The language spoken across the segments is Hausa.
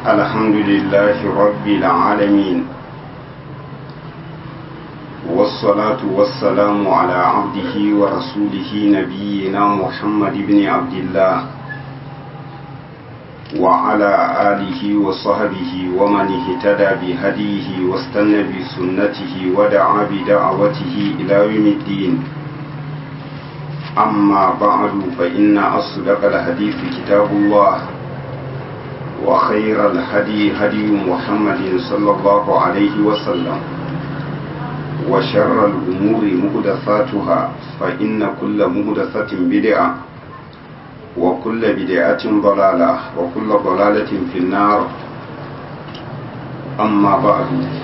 الحمد لله رب العالمين والصلاة والسلام على عبده ورسوله نبينا محمد بن عبد الله وعلى آله وصحبه ومن اهتدى بهديه واستنى بسنته ودعا بدعوته إلى يوم الدين أما بعد فإن أصدق الحديث كتاب الله وخير الهدي هدي محمد صلى الله عليه وسلم وشر الأمور مهدثاتها فإن كل مهدثة بدعة وكل بدعة ضلالة وكل ضلالة في النار أما بعد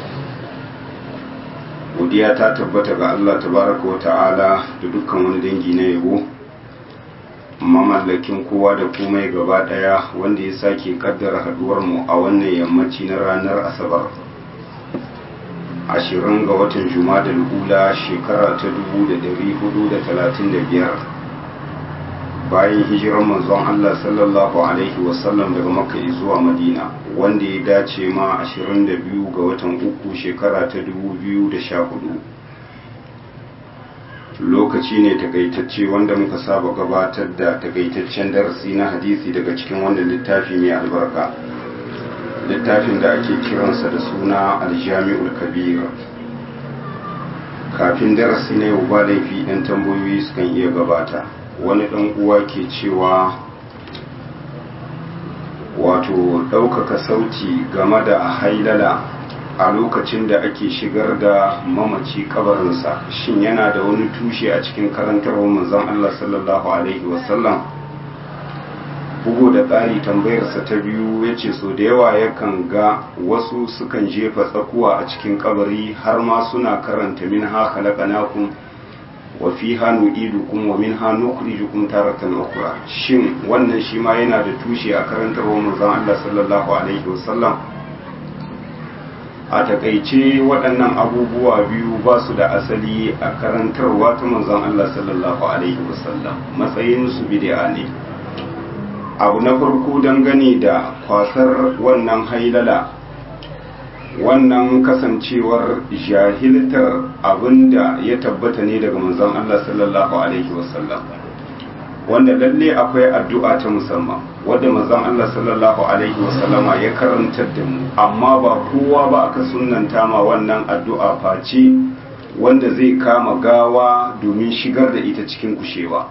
godiya ta tabbata ga Allah tabaraka wa ta'ala da dukkan wani dangi na yabo mamallakin kowa da komai gaba daya wanda ya sake kaddara haduwar mu a wannan yammaci na ranar asabar ashirin ga watan da ula shekara ta dubu da dari hudu da talatin da biyar bayan hijirar manzon Allah sallallahu alaihi wasallam daga makka zuwa madina wanda ya dace ma 22 ga watan uku shekara ta 2014 lokaci ne takaitacce wanda muka saba gabatar da takaitaccen darasi na hadisi daga cikin wannan littafi mai albarka littafin da ake kiransa da suna aljami'ul kabir kafin darasi na yau ba laifi 'yan tambayoyi sukan iya gabata wani ɗan uwa ke cewa wato ɗaukaka sauti game da hailala a lokacin da ake shigar da mamaci kabarinsa shin yana da wani tushe a cikin karantarwar manzon Allah sallallahu alaihi wasallam bugu da tsari tambayarsa ta biyu ya ce so da yawa yakan ga wasu sukan jefa tsakuwa a cikin kabari har ma suna karanta min ha khalaqnakum wa fiha nu'idukum wa minha nukhrijukum taratan ukhra shin wannan shi ma yana da tushe a karantarwar manzon Allah sallallahu alaihi wasallam a takaice waɗannan abubuwa biyu ba su da asali a karantarwa ta manzon Allah sallallahu alaihi wasallam matsayin su bid'a ne abu na farko dangane da kwasar wannan hailala wannan kasancewar jahiltar abinda ya tabbata ne daga manzon Allah sallallahu alaihi wasallam wanda lalle akwai addu'a ta musamman wadda manzon Allah sallallahu alaihi wasallama ya karantar da mu amma ba kowa ba aka sunnanta ma wannan addu'a face wanda zai kama gawa domin shigar da ita cikin kushewa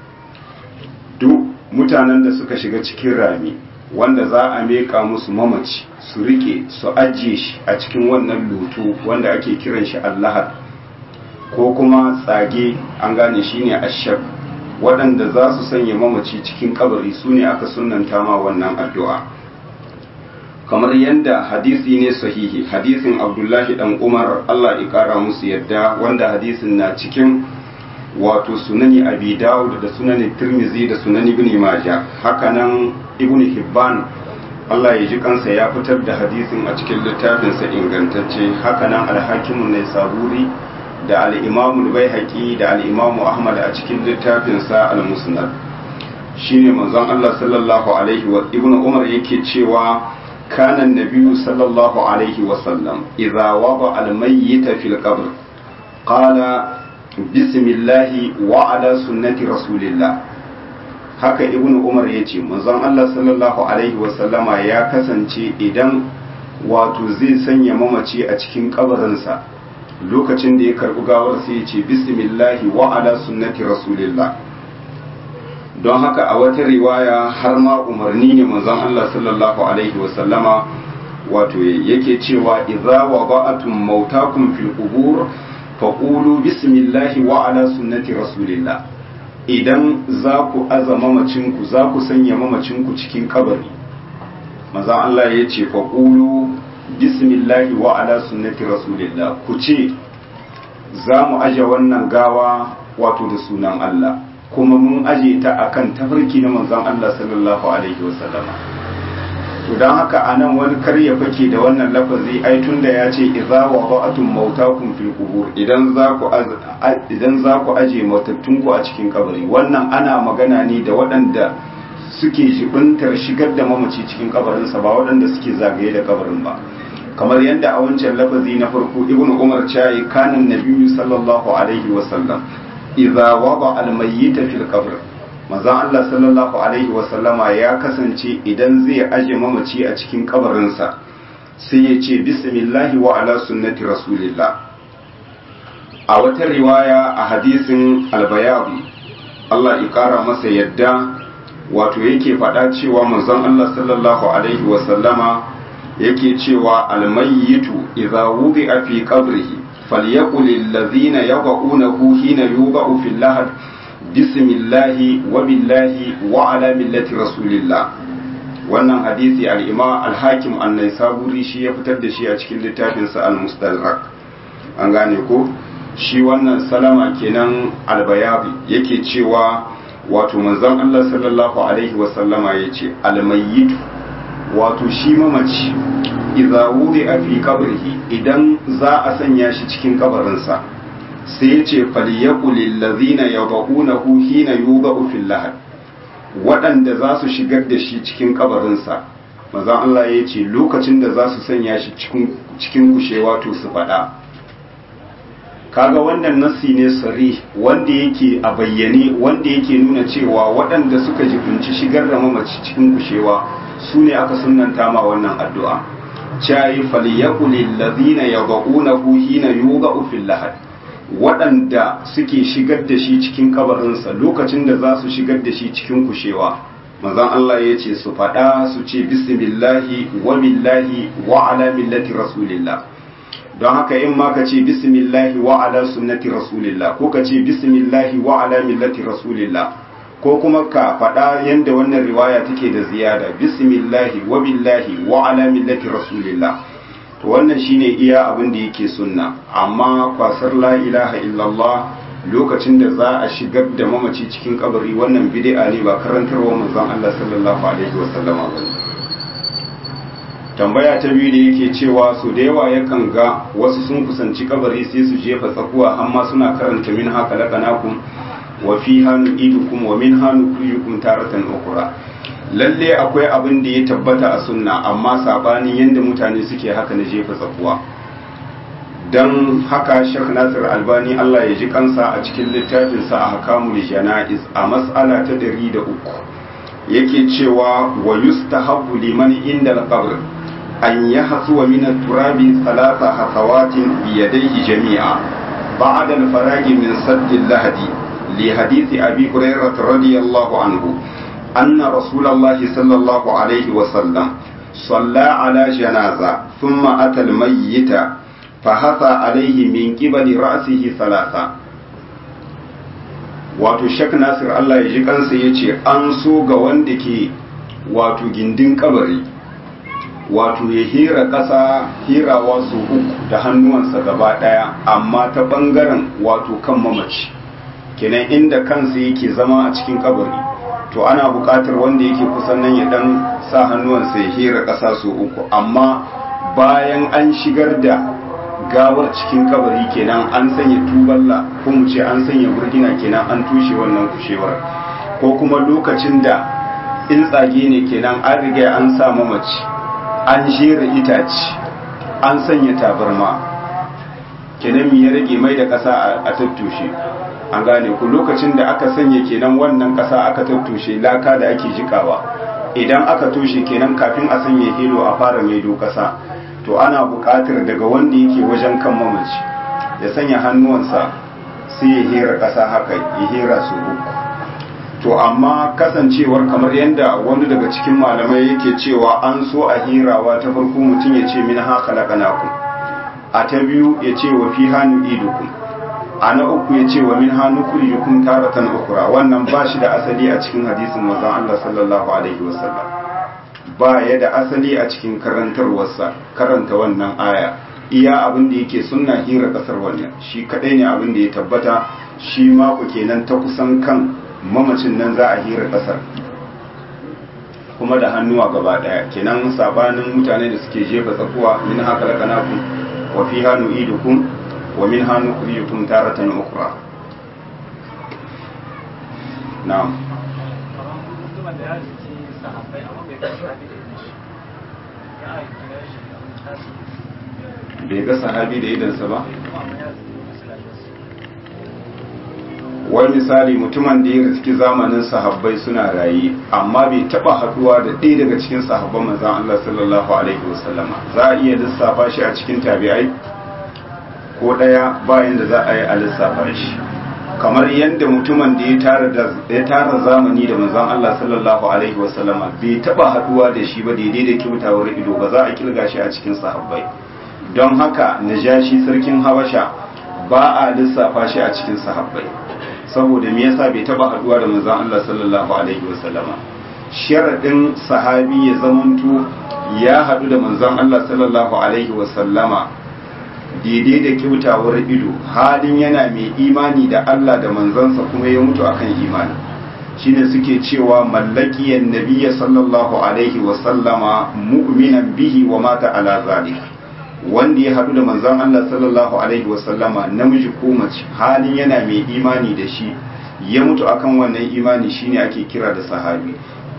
duk mutanen da suka shiga cikin rami wanda za a meka musu mamaci su rike su ajiye shi a cikin wannan lutu wanda ake kiran shi allahar ko kuma tsage an gane shi ne ashab waɗanda za su sanya mamaci cikin kabari su ne aka sunanta ma wannan addu'a kamar yadda hadisi ne sahihi hadisin abdullahi dan umar allah ya kara musu yadda wanda hadisin na cikin wato sunani abi dawud da sunani tirmizi da sunani ibn majah hakanan ibn hibban Allah ya ji kansa ya fitar da hadisin a cikin littafinsa ingantacce hakanan alhakimun ne saburi da al'imamu baihaqi da al'imamu ahmad a cikin littafinsa al-musnad shine manzon Allah sallallahu alaihi wa ibn umar yake cewa kana nabiyyu sallallahu alaihi wa sallam idza wada al-mayyit fil qabr qala bismillahi wa ala sunnati rasulillah haka ibn umar ya ce manzon Allah sallallahu alaihi wasallama ya kasance idan wato zai sanya mamaci a cikin kabarinsa lokacin da ya karbi gawar sai ya ce bismillahi wa ala sunnati rasulillah don haka a wata riwaya har ma umarni ne manzon Allah sallallahu alaihi wasallama wato yake cewa idza wada'atum mautakum fil qubur faƙulu bismillahi wa ala sunnati rasulillah idan za ku aza mamacinku za ku sanya mamacinku cikin kabari maza Allah ya ce faƙulu bismillahi wa ala sunnati rasulillah ku ce za mu aje wannan gawa wato da sunan Allah kuma mun aje ta akan tafarki na manzon Allah sallallahu alaihi wasallama to don haka a nan wani karya fake da wannan lafazi ai tun da ya ce idza wada'atum mautakum fil qubur idan za ku idan za ku aje matattunku a cikin kabari wannan ana magana ne da waɗanda suke jibintar shigar da mamaci cikin kabarinsa ba waɗanda suke zagaye da kabarin ba kamar yadda a wancan lafazi na farko ibnu umar cayi kanin nabiyyu sallallahu alaihi wa sallam idza wada al mayyita fil qabr manzon Allah sallallahu alaihi wa sallama ya kasance idan zai aje mamaci a cikin kabarinsa sai ya ce bismillahi wa ala sunnati rasulillah a wata riwaya a hadisin albayabi Allah ya kara masa yadda wato yake faɗa cewa manzon Allah sallallahu alaihi wa sallama yake cewa almayyitu idza wudi'a fi qabrihi falyaqul allazina yaqaunahu hina yuba'u fil lahad bismillahi wa billahi wa ala millati rasulillah wannan hadisi al-imam al-hakim an-naisaburi shi ya fitar da shi a cikin littafinsa al-mustadrak an gane ko shi wannan salama kenan albayabi yake cewa wato manzon Allah sallallahu alaihi wasallama ya ce almayyitu wato shi mamaci idza wudi a fi qabrihi idan za a sanya shi cikin kabarinsa sai ya ce falyaqul lillazina yad'unahu hina yudau fil lahad waɗanda za su shigar da shi cikin kabarinsa manzon Allah ya ce lokacin da za su sanya shi cikin kushewa to su faɗa kaga wannan nassi ne sari wanda yake a bayyane wanda yake nuna cewa waɗanda suka jibinci shigar da mamaci cikin kushewa su ne aka sunanta ma wannan addu'a cayi falyakulil ladhina yad'unahu hina yuga'u fil lahad waɗanda suke shigar da shi cikin kabarinsa lokacin da za su shigar da shi cikin kushewa manzon Allah ya ce su faɗa su ce bismillahi wa billahi wa ala millati rasulillah don haka in ma ka ce bismillahi wa ala sunnati rasulillah ko ka ce bismillahi wa ala millati rasulillah ko kuma ka faɗa yadda wannan riwaya take da ziyada bismillahi wa billahi wa ala millati rasulillah to wannan shine iya abin da yake sunna amma kwasar la ilaha illallah lokacin da za a shigar da mamaci cikin kabari wannan bid'a ne ba karantarwa manzon Allah sallallahu alaihi wasallama ba tambaya ta biyu da yake cewa su da yawa yakan ga wasu sun kusanci kabari sai su jefa tsakuwa amma suna karanta min haka laƙanakun wa fi hannu idukum wa min hannu kuyukum taratan ukura lalle akwai abin da ya tabbata a sunna amma sabanin yadda mutane suke haka na jefa tsakuwa don haka shek nasir albani allah ya ji kansa a cikin littafinsa a hakamul jana'iz a mas'ala ta ɗari da uku yake cewa wa yustahabbu liman inda al أن يحثو من التراب ثلاث حثوات بيديه جميعا بعد الفراغ من سد اللهد لحديث أبي هريرة رضي الله عنه أن رسول الله صلى الله عليه وسلم صلى على جنازة ثم أتى الميت فحثى عليه من قبل رأسه ثلاثة wato shek nasir Allah ya ji kansa ya ce an so ga wanda ke wato gindin kabari wato ya hira ƙasa hirawa su uku da hannuwansa gaba ɗaya amma ta ɓangaren wato kan mamaci kenan inda kansa yake zama a cikin kabari to ana buƙatar wanda yake kusan nan ya ɗan sa hannuwansa ya hira ƙasa su uku amma bayan an shigar da gawar cikin kabari kenan an sanya tuballa ko mu ce an sanya burgina kenan an tushe wannan kushewar ko kuma lokacin da in tsage ne kenan an riga an sa mamaci an jera itace an sanya tabarma kenan mi ya rage mai da ƙasa a tattushe an gane ku lokacin da aka sanya kenan wannan ƙasa aka tattushe laka da ake jikawa idan aka toshe kenan kafin a sanya hilo a fara maido ƙasa to ana buƙatar daga wanda yake wajen kan mamaci ya sanya hannuwansa sai ya hera ƙasa haka ya hera su uku to amma kasancewar kamar yadda wani daga cikin malamai yake cewa an so a hirawa ta farko mutum ya ce min haka laƙanaku a ta biyu ya ce wa fi hannu idukum a na uku ya ce wa min hannu kuriyukum taratan ukura wannan ba shi da asali a cikin hadisin manzon Allah sallallahu alaihi wasallam ba ya da asali a cikin karantarwarsa karanta wannan aya iya abin da yake sunna hira kasar wannan shi kadai ne abin da ya tabbata shi mako kenan ta kusan kan mamacin nan za a hira kasar kuma da hannuwa gaba daya kenan sabanin mutane da suke jefa tsakuwa min haka da kanaku wa fi hannu idukum wa min hannu kuriyukum taratan ukra na'am sahabbai amma bai ga sahabi da idan shi ya aiki na shi bai ga sahabi da idansa ba kuma amma ya zo masallaci wani misali mutumin da ya riski zamanin sahabbai suna raye amma bai taba haduwa da ɗaya daga cikin sahabban manzon Allah sallallahu alaihi wasallama za a iya lissafa shi a cikin tabi'ai ko ɗaya bayan da za a yi a lissafa shi kamar yadda mutumin da ya tara da ya tara zamani da manzon Allah sallallahu alaihi wasallama bai taba haduwa da shi ba daidai da kyautawar ido ba za a kilga shi a cikin sahabbai don haka najashi sarkin habasha ba a lissafa shi a cikin sahabbai saboda me yasa bai taba haduwa da manzon Allah sallallahu alaihi wasallama sharadin sahabi ya zamanto ya hadu da manzon Allah sallallahu alaihi wasallama daidai da kyautawar ido halin yana mai imani da Allah da manzansa kuma ya mutu akan imani shine suke cewa mallakiyan nabiyya sallallahu alaihi wasallama mu'minan bihi wa mata ala zalik wanda ya haɗu da manzon Allah sallallahu alaihi wasallama namiji ko mace halin yana mai imani da shi ya mutu akan wannan imani shine ake kira da sahabi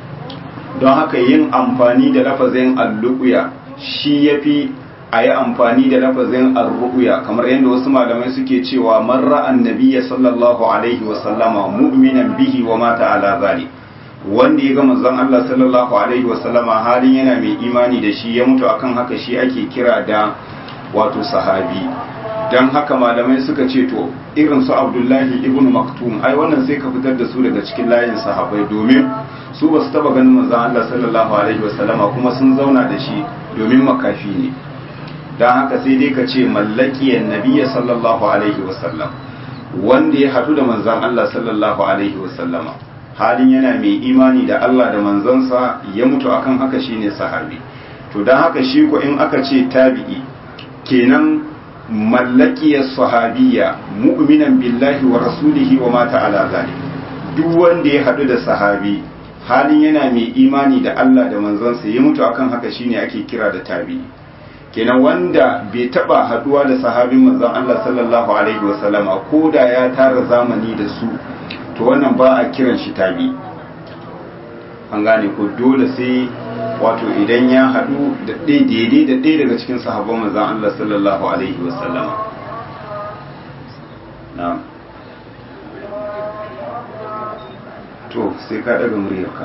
don haka yin amfani da lafazin alluqya shi yafi a yi amfani da lafazin arru'ya kamar yadda wasu malamai suke cewa man ra'an nabiyya sallallahu alaihi wasallama mu'minan bihi wa mata ala zalik wanda ya ga manzon Allah sallallahu alaihi wasallama halin yana mai imani da shi ya mutu akan haka shi ake kira da wato sahabi dan haka malamai suka ce to irin su Abdullahi ibn Maktum ai wannan sai ka fitar da su daga cikin layin sahabbai domin su ba su taba ganin manzon Allah sallallahu alaihi wasallama kuma sun zauna da shi domin makafi ne dan haka sai dai ka ce mallakiyan nabiyya sallallahu alaihi wasallam wanda ya hadu da manzon Allah sallallahu alaihi wasallama halin yana mai imani da Allah da manzansa ya mutu akan haka shine sahabi to dan haka shi ko in aka ce tabi'i kenan mallakiyar sahabiyya mu'minan billahi wa rasulihi wa mata ala zalik duk wanda ya hadu da sahabi halin yana mai imani da Allah da manzansa ya mutu akan haka shine ake kira da tabi'i kenan wanda bai taba haduwa da sahabin manzon Allah sallallahu alaihi wasallama ko da ya tara zamani da su to wannan ba a kiran shi tabi an gane ko dole sai wato idan ya haɗu da ɗaya daidai da ɗaya daga cikin sahabban manzan Allah sallallahu alaihi wasallama na'am to sai ka daga muryarka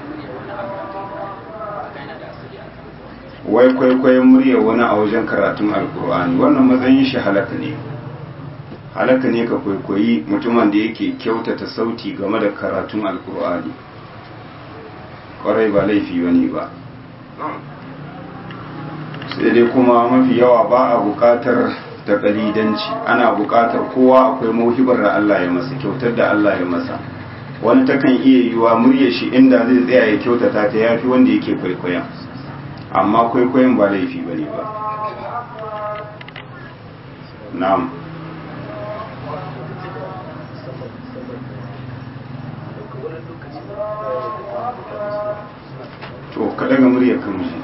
wai kwaikwayon muryar wani a wajen karatun alkur'ani wannan matsayin shi halaka ne halaka ne ka kwaikwayi mutumin da yake kyautata sauti game da karatun alkur'ani kwarai ba laifi wani ba sai dai kuma mafi yawa ba a bukatar da kalidanci ana bukatar kowa akwai mauhibar da Allah ya masa kyautar da Allah ya masa wani takan iya yiwa murya shi inda zai tsaya ya kyautata ta yafi wanda yake kwaikwaya amma kwaikwayon ba laifi bane ba na'am to ka daga murya kan ji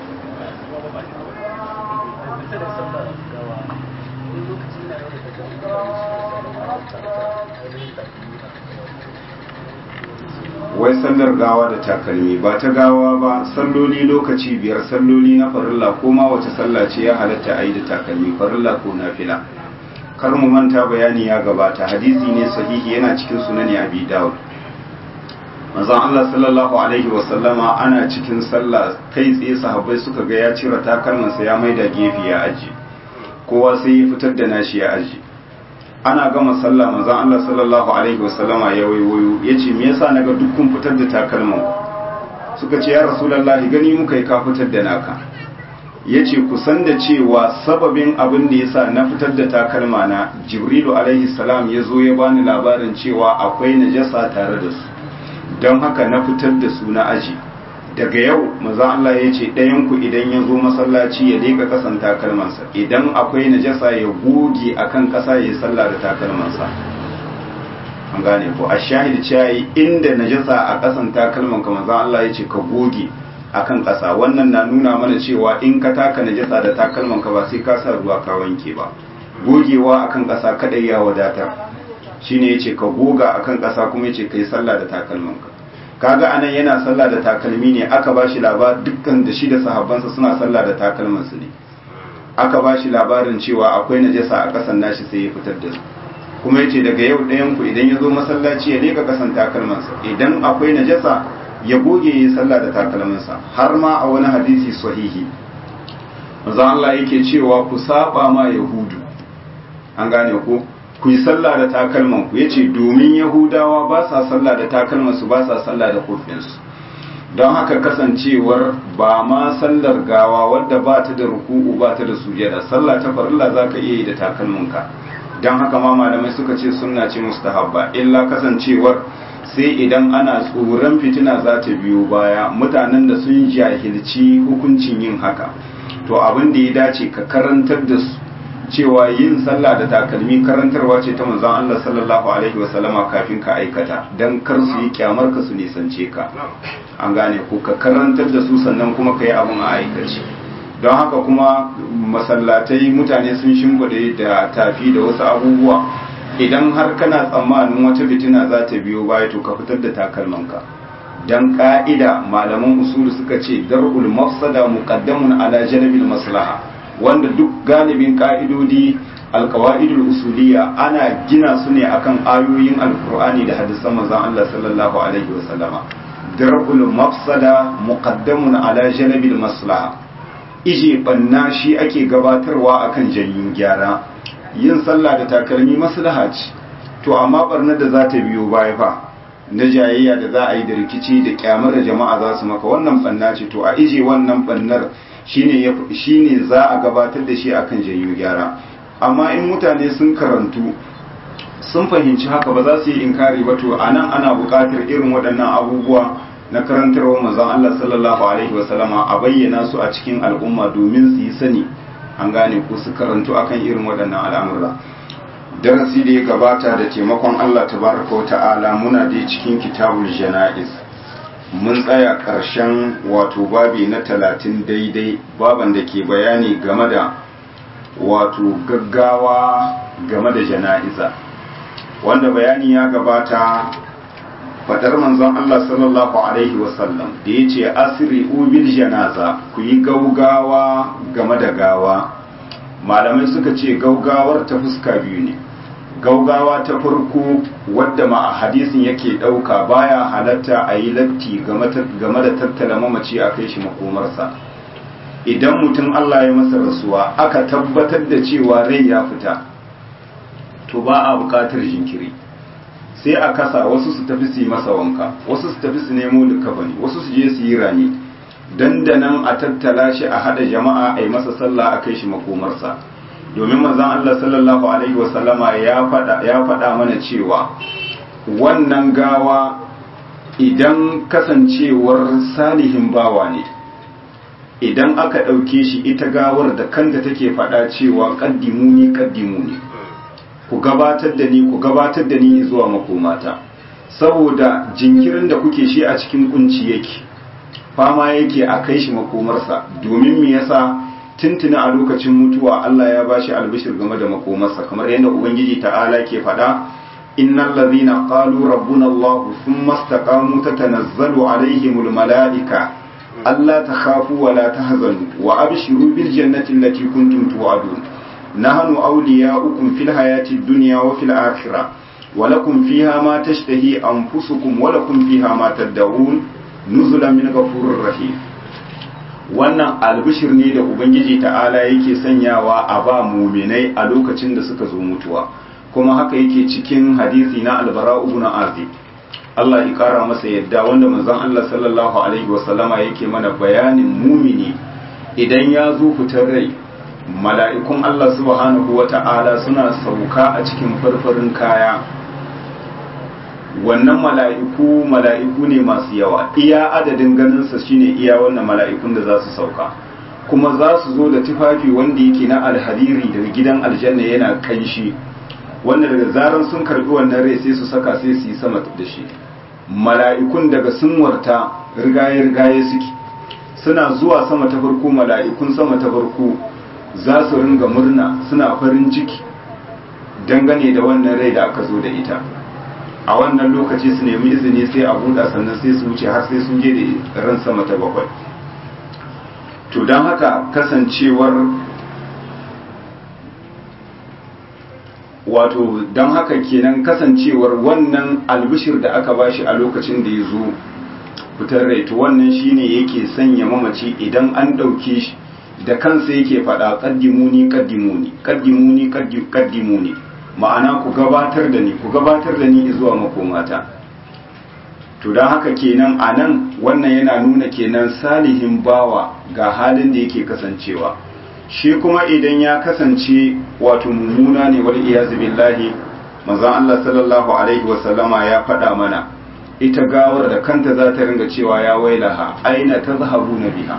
wai sallar gawa da takalmi ba ta gawa ba salloli lokaci biyar salloli na farilla ko ma wace sallah ce ya halatta a yi da takalmi farilla ko nafila kar mu manta bayani ya gabata hadisi ne sahihi yana cikin sunani abi dawud manzon Allah sallallahu alaihi wasallama ana cikin sallah kai tsaye sahabbai suka ga ya cire takalmansa ya maida gefe ya aji kowa sai ya fitar da nashi ya aji ana gama sallah manzon Allah sallallahu alaihi wasallama ya waiwayo yace me yasa naga dukkan fitar da takalman suka ce ya rasulullahi gani muka yi ka fitar da naka yace ku san da cewa sababin abin da yasa na fitar da takalma na jibrilu alaihi salam ya zo ya bani labarin cewa akwai najasa tare da su don haka na fitar da su na aji daga yau maza Allah ya ce ɗayanku idan ya zo masallaci ya leƙa ƙasan takalmansa idan akwai najasa ya goge akan ƙasa ya yi sallah da takalmansa an gane ko a shahid cewa inda najasa a ƙasan takalman ka maza Allah ya ce ka goge akan ƙasa wannan na nuna mana cewa in ka taka najasa da takalman ka ba sai ka sa ruwa ka wanke ba gogewa akan ƙasa kadai ya wadatar shine yace ka goga akan ƙasa kuma yace kai sallah da takalmanka kaga anan yana sallah da takalmi ne aka ba shi labar dukkan da shi da sahabbansa suna sallah da takalmansu ne aka ba shi labarin cewa akwai najasa a ƙasan nashi sai ya fitar da su kuma yace daga yau ɗayan ku idan ya zo masallaci ya leka ƙasan takalmansa idan akwai najasa ya goge ya sallah da takalmansa har ma a wani hadisi sahihi manzo Allah yake cewa ku saba ma yahudu an gane ku ku yi sallah da takalman ku yace domin yahudawa ba sa sallah da takalman su ba sa sallah da kofin su don haka kasancewar ba ma sallar gawa wadda ba ta da ruku'u ba ta da sujada sallah ta farilla zaka iya yi da takalmin ka don haka ma malamai suka ce sunna ce mustahabba illa kasancewar sai idan ana tsoron fitina za ta biyo baya mutanen da sun jahilci hukuncin yin haka to abin da ya dace ka karantar da su cewa yin sallah da takalmi karantarwa ce ta manzon Allah sallallahu alaihi wasallama kafin ka aikata dan kar su yi kyamar ka su nisance ka an gane ko ka karantar da su sannan kuma ka yi abin a aikace don haka kuma masallatai mutane sun shimfiɗe da tafi da wasu abubuwa idan har kana tsammanin wata fitina za ta biyo baya to ka fitar da takalmanka dan ka'ida malaman usulu suka ce dar'ul mafsada muqaddamun ala janabil maslaha wanda duk galibin ka'idodi alqawaidul usuliyya ana gina su ne akan ayoyin alqur'ani da hadisan manzon Allah sallallahu alaihi wasallama dar'ul mafsada muqaddamun ala janabil maslaha ije banna shi ake gabatarwa akan janyin gyara yin sallah da takalmi maslaha ce to amma barnar da za ta biyo baya fa na jayayya da za a yi da rikici da kyamar da jama'a za su maka wannan banna ce to a ije wannan bannar shine shine za a gabatar da shi akan janyo gyara amma in mutane sun karantu sun fahimci haka ba za su yi inkari ba to anan ana buƙatar irin waɗannan abubuwa na karantarwa manzon Allah sallallahu alaihi wasallama a bayyana su a cikin al'umma domin su yi sani an gane ko su karantu akan irin waɗannan al'amura darasi da ya gabata da taimakon Allah tabaraka wa ta'ala muna da cikin kitabul jana'iz mun tsaya ƙarshen wato babi na talatin daidai baban da ke bayani game da wato gaggawa game da jana'iza wanda bayani ya gabata fadar manzon Allah sallallahu alaihi wasallam da ya ce asiri ubil janaza ku yi gaugawa game da gawa malamai suka ce gaugawar ta fuska biyu ne gaugawa ta farko wadda ma a hadisin yake ɗauka baya halatta a yi latti game da tattala mamaci a kai shi makomarsa idan mutum Allah ya masa rasuwa aka tabbatar da cewa rai ya fita to ba a buƙatar jinkiri sai a kasa wasu su tafi su yi masa wanka wasu su tafi su nemo likafani wasu su je su yi rani dandanan a tattala shi a hada jama'a a yi masa sallah a kai shi makomarsa domin manzon Allah sallallahu alaihi wasallama ya faɗa ya faɗa mana cewa wannan gawa idan kasancewar salihin bawa ne idan aka ɗauke shi ita gawar da kanta take faɗa cewa ƙaddimuni ƙaddimuni ku gabatar da ni ku gabatar da ni zuwa makomata saboda jinkirin da kuke shi a cikin kunci yake fama yake a kai shi makomarsa domin me yasa tuntuna a lokacin mutuwa Allah ya bashi albishir game da makomarsa kamar yadda ubangiji ta'ala ke faɗa innal ladhina qalu rabbuna Allah thumma istaqamu tatanazzalu alaihimul malaika alla takhafu wa la tahzanu wa abshiru bil jannati allati kuntum tu'adun nahnu awliya'ukum fil hayati dunya wa fil akhirah ولكم فيها ما تشتهي أنفسكم ولكم فيها ما تدعون نزلا من غفور رحيم wannan albishir ne da ubangiji ta'ala yake sanyawa a ba muminai a lokacin da suka zo mutuwa kuma haka yake cikin hadisi na albara ibn azib Allah ya kara masa yadda wanda manzon Allah sallallahu alaihi wasallama yake mana bayanin mumini idan ya zo fitar rai mala'ikun Allah subhanahu wata'ala suna sauka a cikin farfarin kaya wannan mala'iku mala'iku ne masu yawa iya adadin ganinsa shine iya wannan mala'ikun da za su sauka kuma za su zo da tufafi wanda yake na alhariri daga gidan aljanna yana kanshi wanda daga zaran sun karbi wannan rai sai su saka sai su yi sama da shi mala'ikun daga sun warta rigaye rigaye suke suna zuwa sama ta farko mala'ikun sama ta farko za su ringa murna suna farin ciki dangane da wannan rai da aka zo da ita a wannan lokaci su nemi izini sai a buɗa sannan sai su wuce har sai sun je da ran sama ta bakwai to don haka kasancewar wato don haka kenan kasancewar wannan albishir da aka bashi a lokacin da ya zo fitar rai to wannan shine yake sanya mamaci idan an ɗauke shi da kansa yake faɗa ƙaddimuni ƙaddimuni ƙaddimuni ƙaddimuni ma'ana ku gabatar da ni ku gabatar da ni zuwa makomata to don haka kenan a nan wannan yana nuna kenan salihin bawa ga halin da yake kasancewa shi kuma idan ya kasance wato mummuna ne wal iyazu billahi manzon Allah sallallahu alaihi wasallama ya faɗa mana ita gawar da kanta za ta ringa cewa ya wailaha aina tazhabuna biha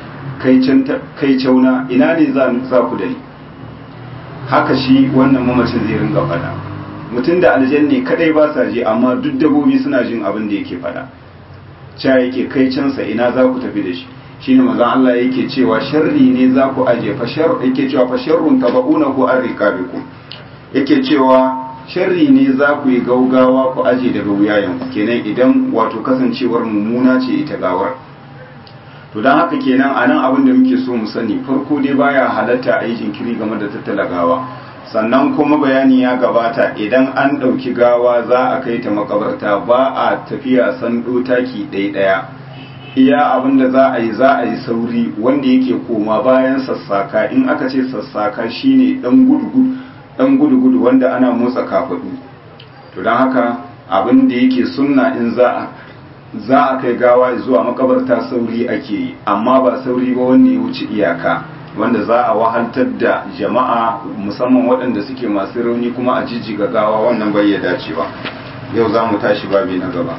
kai cauna ina ne za ku da ni haka shi wannan mamacin zai ringa fada mutum da aljanne kadai ba sa ji amma duk dabobi suna jin abin da yake fada ca yake kai cansa ina za ku tafi da shi shine manzon Allah yake cewa sharri ne za ku aje fa shar yake cewa fa sharrun tabaunahu an rikabikum yake cewa sharri ne za ku yi gaugawa ku aje daga wuyayen kenan idan wato kasancewar mummuna ce ita gawar to don haka kenan a nan abin da muke so mu sani farko dai baya halatta a yi jinkiri game da tattala gawa sannan kuma bayani ya gabata idan an ɗauki gawa za a kai ta makabarta ba a tafiya sando taki ɗaya iya abin da za a yi za a yi sauri wanda yake koma bayan sassaka in aka ce sassaka shine ɗan gudu ɗan gudu wanda ana motsa kafaɗu to don haka abin da yake sunna in za a za a kai gawa zuwa makabarta sauri ake yi amma ba sauri ba wanda ya wuce iyaka wanda za a wahaltar da jama'a musamman waɗanda suke masu rauni kuma a jijjiga gawa wannan bai ya dace ba yau za mu tashi babi na gaba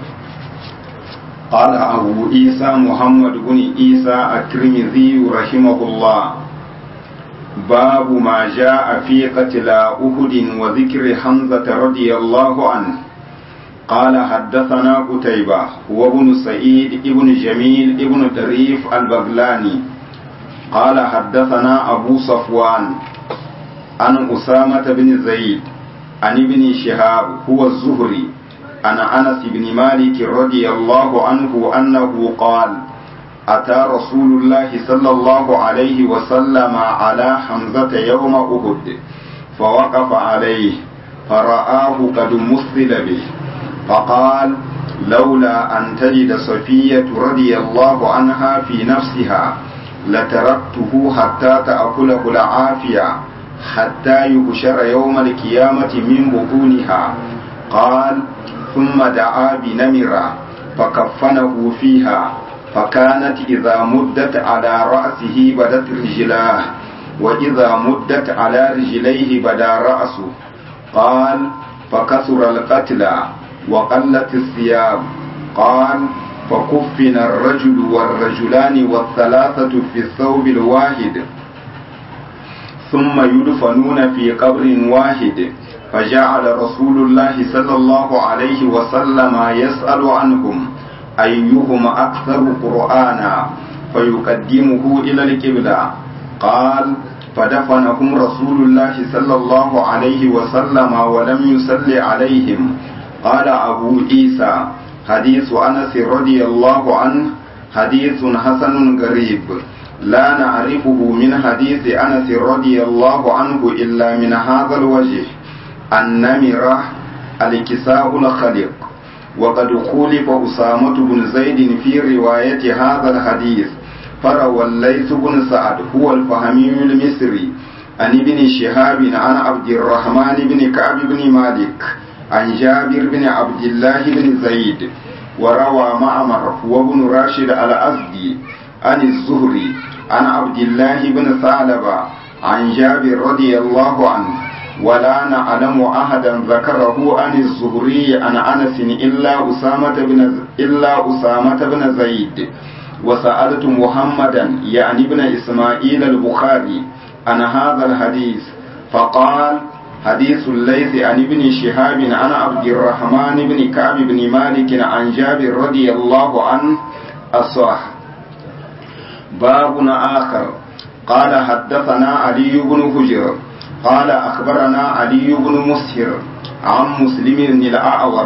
قال أبو عيسى محمد بن عيسى الترمذي رحمه الله باب ما جاء في قتل أهد وذكر حمزة رضي الله عنه قال حدثنا قتيبة هو ابن سعيد ابن جميل ابن دريف البغلاني قال حدثنا أبو صفوان عن أسامة بن زيد عن ابن شهاب هو الزهري عن أنس بن مالك رضي الله عنه أنه قال أتى رسول الله صلى الله عليه وسلم على حمزة يوم أهد فوقف عليه فرآه قد مثل به فقال لولا أن تجد صفية رضي الله عنها في نفسها لتركته حتى تأكله العافية حتى يبشر يوم القيامة من بطونها قال ثم دعا بنمرة فكفنه فيها فكانت إذا مدت على رأسه بدت رجلاه وإذا مدت على رجليه بدا رأسه قال فكثر القتلى وقلت الثياب قال فكفن الرجل والرجلان والثلاثة في الثوب الواحد ثم يدفنون في قبر واحد فجعل رسول الله صلى الله عليه وسلم يسأل عنهم أيهم أكثر قرآنا فيقدمه إلى القبلة قال فدفنهم رسول الله صلى الله عليه وسلم ولم يصل عليهم قال أبو عيسى حديث أنس رضي الله عنه حديث حسن غريب لا نعرفه من حديث أنس رضي الله عنه إلا من هذا الوجه النمرة الكساء الخلق وقد خولف أسامة بن زيد في رواية هذا الحديث فروى الليث بن سعد هو الفهمي المصري عن ابن شهاب عن عبد الرحمن بن كعب بن مالك عن جابر بن عبد الله بن زيد وروى معمر وابن راشد الأزدي عن الزهري عن عبد الله بن ثعلبة عن جابر رضي الله عنه ولا نعلم أحدا ذكره عن الزهري عن أنس إلا أسامة بن إلا أسامة بن زيد وسألت محمدا يعني ابن إسماعيل البخاري عن هذا الحديث فقال حديث الليث عن ابن شهاب عن عبد الرحمن بن كعب بن مالك عن جابر رضي الله عنه الصح باب آخر قال حدثنا علي بن هجر قال أخبرنا علي بن مسهر عن مسلم الأعور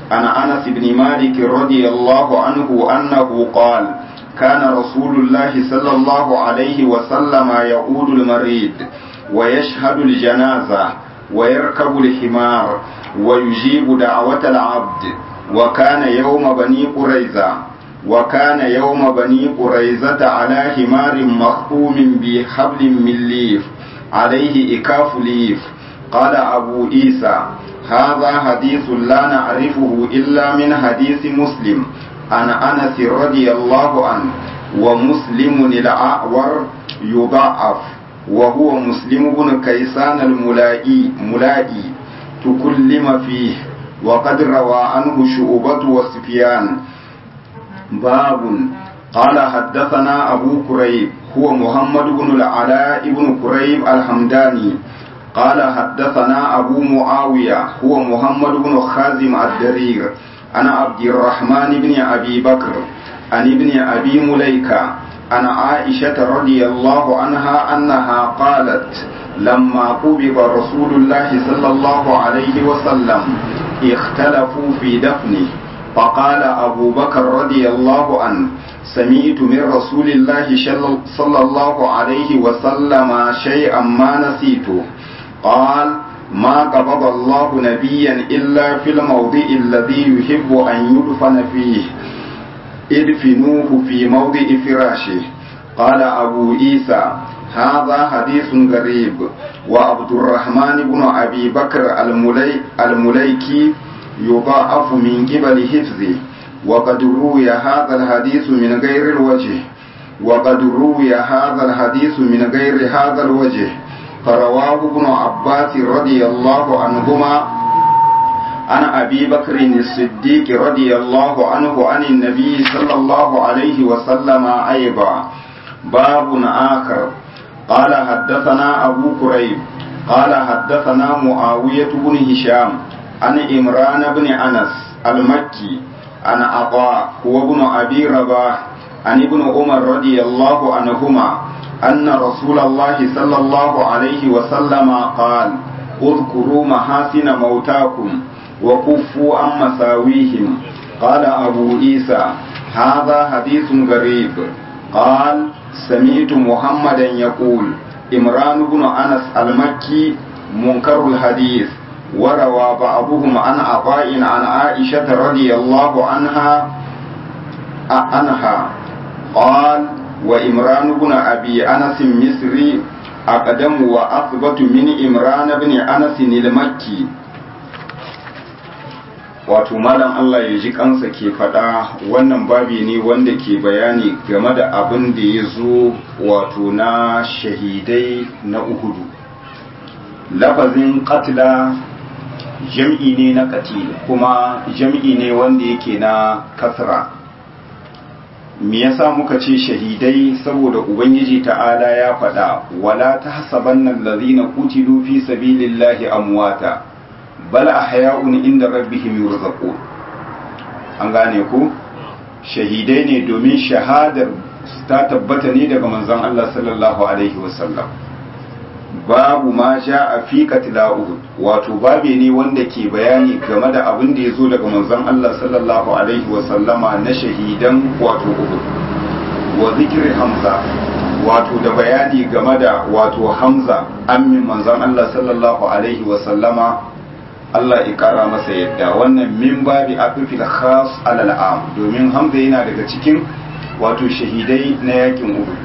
عن أنس بن مالك رضي الله عنه أنه قال كان رسول الله صلى الله عليه وسلم يعود المريض ويشهد الجنازة ويركب الحمار ويجيب دعوة العبد وكان يوم بني قريظة وكان يوم بني قريظة على حمار مخطوم بحبل من ليف عليه إكاف ليف قال أبو عيسى هذا حديث لا نعرفه إلا من حديث مسلم عن أنس رضي الله عنه ومسلم الأعور يضعف وهو مسلم بن كيسان الملائي ملائي تكلم فيه وقد روى عنه شعبة وسفيان باب قال حدثنا أبو كريب هو محمد بن العلاء بن كريب الحمداني قال حدثنا أبو معاوية هو محمد بن خازم الدرير أنا عبد الرحمن بن أبي بكر عن ابن أبي مليكة عن عائشة رضي الله عنها أنها قالت لما قبض رسول الله صلى الله عليه وسلم اختلفوا في دفنه فقال أبو بكر رضي الله عنه سمعت من رسول الله صلى الله عليه وسلم شيئا ما نسيته قال ما قبض الله نبيا إلا في الموضع الذي يحب أن يدفن فيه ادفنوه في موضع فراشه قال أبو عيسى هذا حديث غريب وعبد الرحمن بن أبي بكر الملي المليكي يضاعف من قبل حفظه وقد روي هذا الحديث من غير الوجه وقد روي هذا الحديث من غير هذا الوجه فرواه ابن عباس رضي الله عنهما عن أبي بكر الصديق رضي الله عنه عن النبي صلى الله عليه وسلم أيضا باب آخر قال حدثنا أبو كريب قال حدثنا معاوية بن هشام عن إمران بن أنس المكي عن عطاء هو ابن أبي رباح عن ابن عمر رضي الله عنهما أن رسول الله صلى الله عليه وسلم قال اذكروا محاسن موتاكم وكفوا عن مساويهم قال أبو عيسى هذا حديث غريب قال سمعت محمدا يقول إمران بن أنس المكي منكر الحديث وروى بعضهم عن عطاء عن عائشة رضي الله عنها عنها قال وإمران بن أبي أنس مصري أقدم وأثبت من إمران بن أنس المكي wato malam Allah ya ji kansa ke faɗa wannan babi ne wanda ke bayani game da abin da ya zo wato na shahidai na uhudu lafazin katila jam'i ne na katil kuma jam'i ne wanda yake na kasra me yasa muka ce shahidai saboda ubangiji ta'ala ya faɗa wala tahsabanna allazina qutilu fi sabilillahi amwata bal ahya'un inda rabbihim yurzaqun an gane ku shahidai ne domin shahadar ta tabbata ne daga manzon Allah sallallahu alaihi wasallam babu ma sha a fi katila uhud wato babe ne wanda ke bayani game da abin da ya zo daga manzon Allah sallallahu alaihi wasallama na shahidan wato uhud wa zikri hamza wato da bayani game da wato hamza ammin manzon Allah sallallahu alaihi wasallama Allah ya kara masa yadda wannan min babi afifil khas alal am domin hamza yana daga cikin wato shahidai na yakin uhud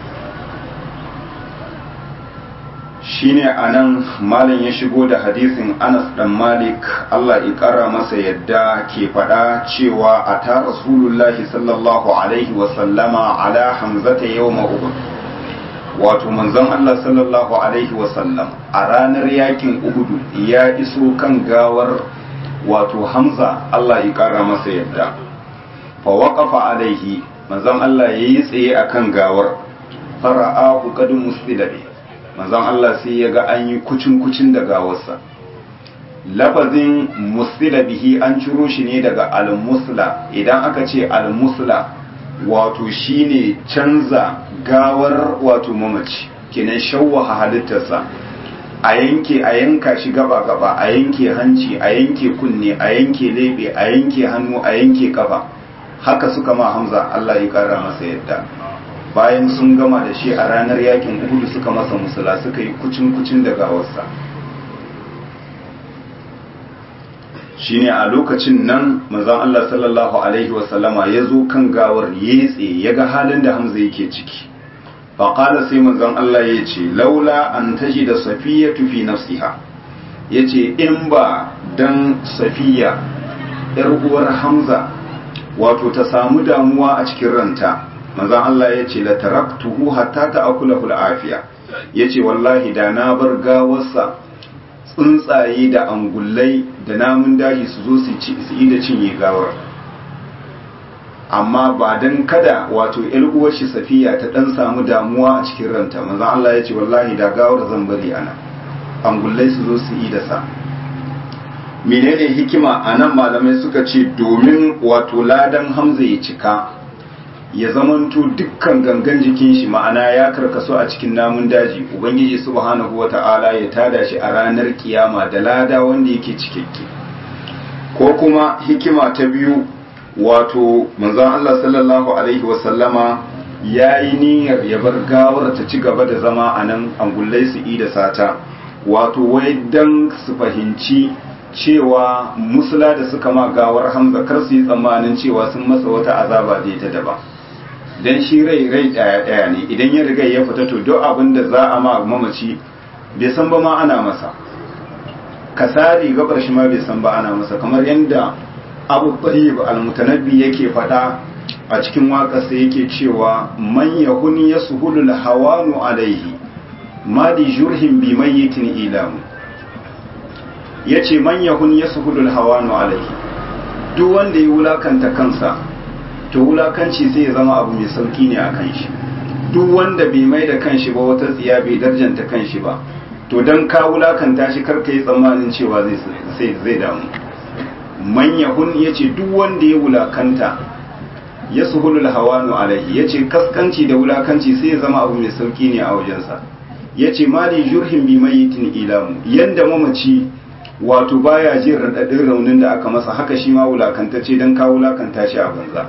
shine anan malam ya shigo da hadisin Anas dan Malik Allah ya kara masa yadda ke faɗa cewa a ta Rasulullahi sallallahu alaihi wa sallama ala hamzata yawma Uhud wato manzon Allah sallallahu alaihi wa sallam a ranar yakin Uhud ya iso kan gawar wato Hamza Allah ya kara masa yadda fa waqafa alaihi manzon Allah yayi tsaye akan gawar fara'ahu qad muslidabi manzon Allah sai ya ga an yi kucin-kucin da gawarsa lafazin musila bihi an ciro shi ne daga al-musla idan aka ce al-musla wato shine canza gawar wato mamaci kenan shawwaha halittarsa a yanke a yanka shi gaba gaba a yanke hanci a yanke kunne a yanke lebe a yanke hannu a yanke kafa haka suka ma hamza Allah ya kara masa yadda bayan sun gama da shi a ranar yakin uhudu suka masa musula suka yi kucin kucin da gawarsa shine a lokacin nan manzon Allah sallallahu alaihi wasallama ya zo kan gawar yetse ya ga halin da hamza yake ciki faƙala sai manzon Allah ya ce laula an taji da safiya tufi nafsiha ya ce in ba dan safiya ‘yar uwar hamza wato ta samu damuwa a cikin ranta manzon Allah ya ce la taraktuhu hatta ta akula afiya ya ce wallahi da na bar gawarsa tsuntsaye da angullai da namun daji su zo su yi da cinye gawar amma ba don kada wato uwar shi safiya ta dan samu damuwa a cikin ranta manzon Allah ya ce wallahi da gawar zan bari ana angullai su zo su yi da sa menene hikima a nan malamai suka ce domin wato ladan hamza ya cika ya zamanto dukkan gangan jikin shi ma'ana ya karkaso a cikin namun daji ubangiji subhanahu wata'ala ya tada shi a ranar kiyama da lada wanda yake cikakke ko kuma hikima ta biyu wato manzon Allah sallallahu alaihi wasallama ya yi niyyar ya bar gawar ta ci gaba da zama a nan angullai su yi da sata wato wai dan su fahimci cewa musula da suka ma gawar hamza kar su yi tsammanin cewa sun masa wata azaba da ta daba dan shi rai rai daya daya ne idan ya riga ya fita to duk abin da za a ma mamaci bai san ba ma ana masa kasari gabar shi ma bai san ba ana masa kamar yadda abu tayyib al-mutanabbi yake fada a cikin waƙarsa yake cewa man yahuni yasuhulu al-hawanu alaihi ma di jurhin bi mayyitin ilamu yace man yahuni yasuhulu al-hawanu alaihi duk wanda ya wulakanta kansa to wulakanci sai ya zama abu mai sauki ne a kan shi duk wanda bai mai da kanshi ba wata tsiya bai darjanta kanshi ba to dan ka wulakanta shi karka yi tsammanin cewa zai zai damu manyahun ya ce duk wanda ya wulakanta ya suhulul hawanu alaihi ya ce kaskanci da wulakanci sai ya zama abu mai sauki ne a wajensa ya ce mali jurhin bi mayitin ilamu yanda mamaci wato baya jin raɗaɗin raunin da aka masa haka shi ma wulakantacce don ka wulakanta shi a banza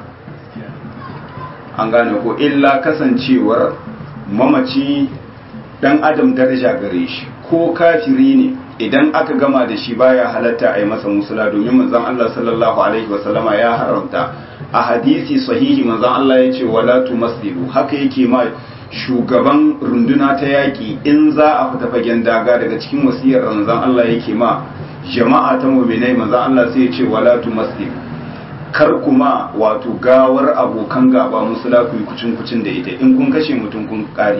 an gane ko illa kasancewar mamaci dan adam daraja gare shi ko kafiri ne idan aka gama da shi baya halatta a yi masa musula domin manzon Allah sallallahu alaihi wasallama ya haramta a hadisi sahihi manzon Allah ya ce wala tumaslilu haka yake ma shugaban runduna ta yaƙi in za a fita fagen daga daga cikin wasiyar manzon Allah yake ma jama'a ta mu'minai manzon Allah sai ya ce wala tumaslilu kar kuma wato gawar abokan gaba musula ku yi kucin kucin da ita in kun kashe mutum kun kare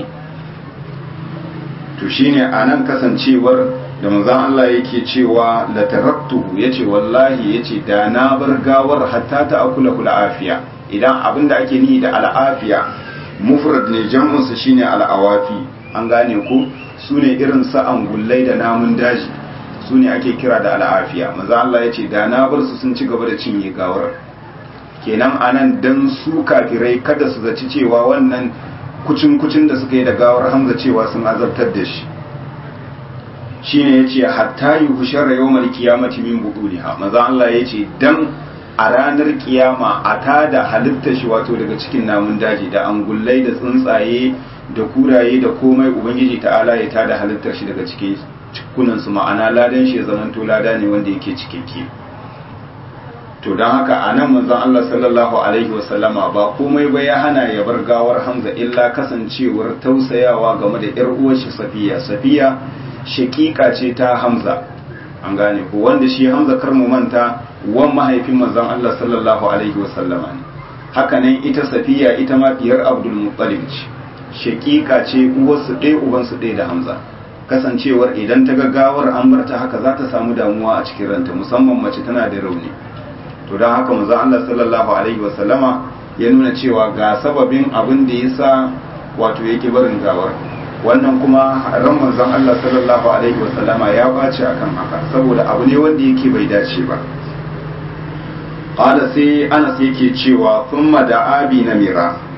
to shine anan kasancewar da manzon Allah yake cewa la taraktuhu yace wallahi yace da na bar gawar hatta ta akula kula afiya idan abinda ake nihi da al'afiya mufrad ne jam'un sa shine al'awafi an gane ko sune irin sa angullai da namun daji sune ake kira da al'afiya manzon Allah yace da na bar su sun ci gaba da cinye gawar kenan anan dan su kafirai kada su zaci cewa wannan kucin kucin da suka yi da gawar Hamza cewa sun azabtar da shi shine yace hatta yuhshara yawmal qiyamati min buduliha maza Allah yace dan a ranar kiyama a tada halitta shi wato daga cikin namun daji da angullai da tsuntsaye da kuraye da komai ubangiji ta'ala ya tada halittar shi daga cikin cikunan su ma'ana ladan shi zaman to lada ne wanda yake cikakke to don haka a nan manzon Allah sallallahu alaihi wasallama ba komai ba ya hana ya bar gawar Hamza illa kasancewar tausayawa game da yar uwar shi Safiya Safiya shakika ce ta Hamza an gane ko wanda shi Hamza kar mu manta wan mahaifin manzon Allah sallallahu alaihi wasallama ne haka nan ita Safiya ita ma diyar Abdul Muttalib ce shakika ce uwarsu ɗaya ubansu ɗaya da Hamza kasancewar idan ta gaggawar an bar ta haka za ta samu damuwa a cikin ranta musamman mace tana da rauni to don haka manzon Allah sallallahu alaihi wasallama ya nuna cewa ga sababin abin da yasa wato yake barin gawar wannan kuma ran manzon Allah sallallahu alaihi wasallama ya bace akan haka saboda abu ne wanda yake bai dace ba qala sai Anas yake cewa thumma da abi namira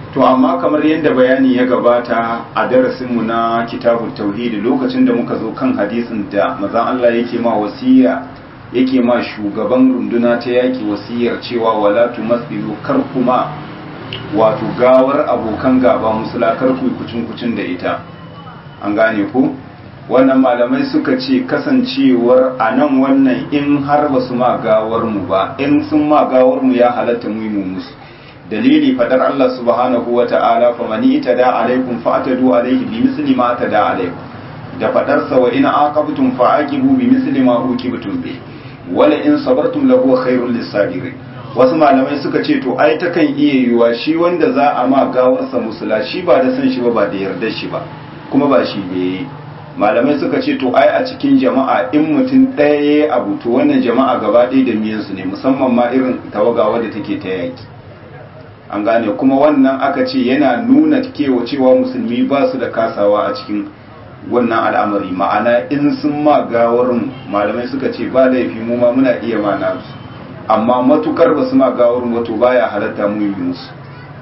to amma kamar yadda bayani ya gabata a darasinmu na kitabun tauhidi lokacin da muka zo kan hadisin da mazan Allah yake ma wasiya yake ma shugaban runduna ta yaki wasiyar cewa wala tumathilu kar kuma wato gawar abokan gaba musula kar ku kucin kucin da ita an gane ku wannan malamai suka ce kasancewar a nan wannan in har ba su ma gawar mu ba in sun ma gawar mu ya halatta mu yi mu musu dalili fadar Allah subhanahu wa ta'ala fa mani itada alaikum fa atadu alaihi bi misli ma atada alaikum da fadar sa wa in aqabtum fa aqibu bi misli ma uqibtum bi wala in sabartum lahu khairul lisabirin wasu malamai suka ce to ai takan iya yiwa shi wanda za a ma gawarsa musula shi ba da san shi ba ba da yardar shi ba kuma ba shi ne malamai suka ce to ai a cikin jama'a in mutum ɗaya ya yi abu to wannan jama'a gaba ɗaya da miyansu ne musamman ma irin tawaga wadda take ta yaki an gane kuma wannan aka ce yana nuna kewa cewa musulmi ba su da kasawa a cikin wannan al'amari ma'ana in sun ma gawarin malamai suka ce ba laifi mu ma muna iya ma nasu amma matukar ba su ma gawarin wato baya halatta mu yi musu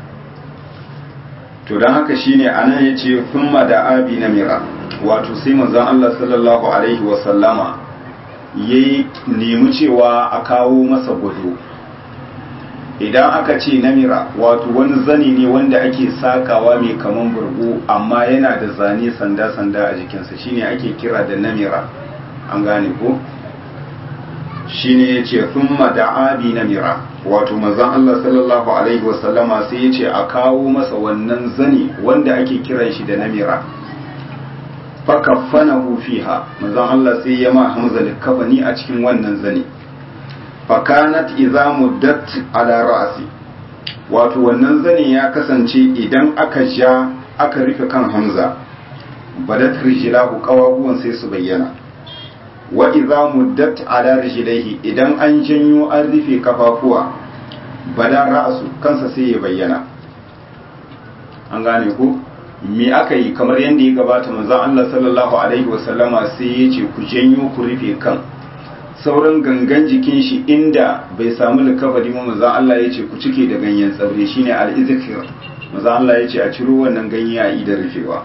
to don haka shine anan ya ce thumma da abi na mira wato sai manzon Allah sallallahu alaihi wa sallama yayi nemi cewa a kawo masa gwado idan aka ce namira wato wani zani ne wanda ake sakawa mai kaman burgu amma yana da zane sanda-sanda a jikinsa shine ake kira da namira an gane ko shine ya ce thumma da abi namira wato manzon Allah sallallahu alaihi wasallama sai ya ce a kawo masa wannan zani wanda ake kiran shi da namira fakaffanahu fiha manzon Allah sai ya ma Hamza likafani a cikin wannan zani fakanat idza muddat ala ra'si wato wannan zani ya kasance idan aka ja aka rufe kan Hamza badat rijlahu qawabuwan sai su bayyana wa idza muddat ala rijlaihi idan an janyo an rufe kafafuwa bada ra'su kansa sai ya bayyana an gane ku me aka yi kamar yadda ya gabata manzon Allah sallallahu alaihi wasallama sai ya ce ku janyo ku rufe kan sauran gangan jikin shi inda bai samu likafari ma manzon Allah ya ce ku cike da ganyen tsaure shine al-izkir manzon Allah ya ce a ciro wannan ganye a yi da rufewa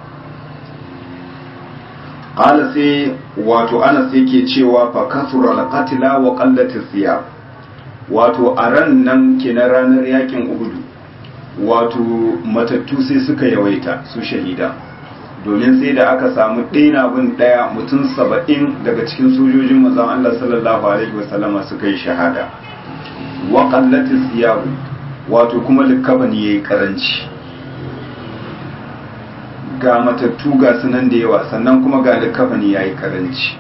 qala sai wato Anas yake cewa fa kasura al-qatla wa qallat siyab wato a ran nan kenan ranar yakin Uhud wato matattu sai suka yawaita su shahida domin sai da aka samu ɗaya bin ɗaya mutum saba'in daga cikin sojojin mazan Allah sallallahu alaihi wasallama suka yi shahada wa qallati siyabu wato kuma likabani yayi karanci ga matattu ga sunan da yawa sannan kuma ga likabani yayi karanci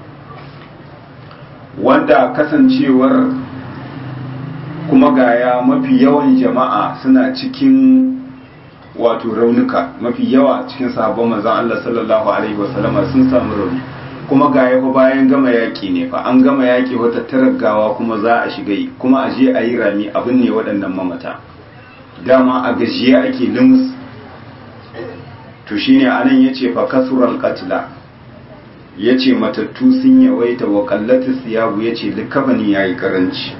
wanda kasancewar kuma gaya mafi yawan jama'a suna cikin wato raunuka mafi yawa cikin sahabban manzon Allah sallallahu alaihi wasallama sun samu rauni kuma ga yafa bayan gama yaki ne fa an gama yaki wata taragawa kuma za a shiga yi kuma a je a yi rami abin ne waɗannan mamata dama a gajiye ake limus to shine anan yace fa kasural qatla yace matattu sun yawaita wa qallati siyabu yace likafani yayi karanci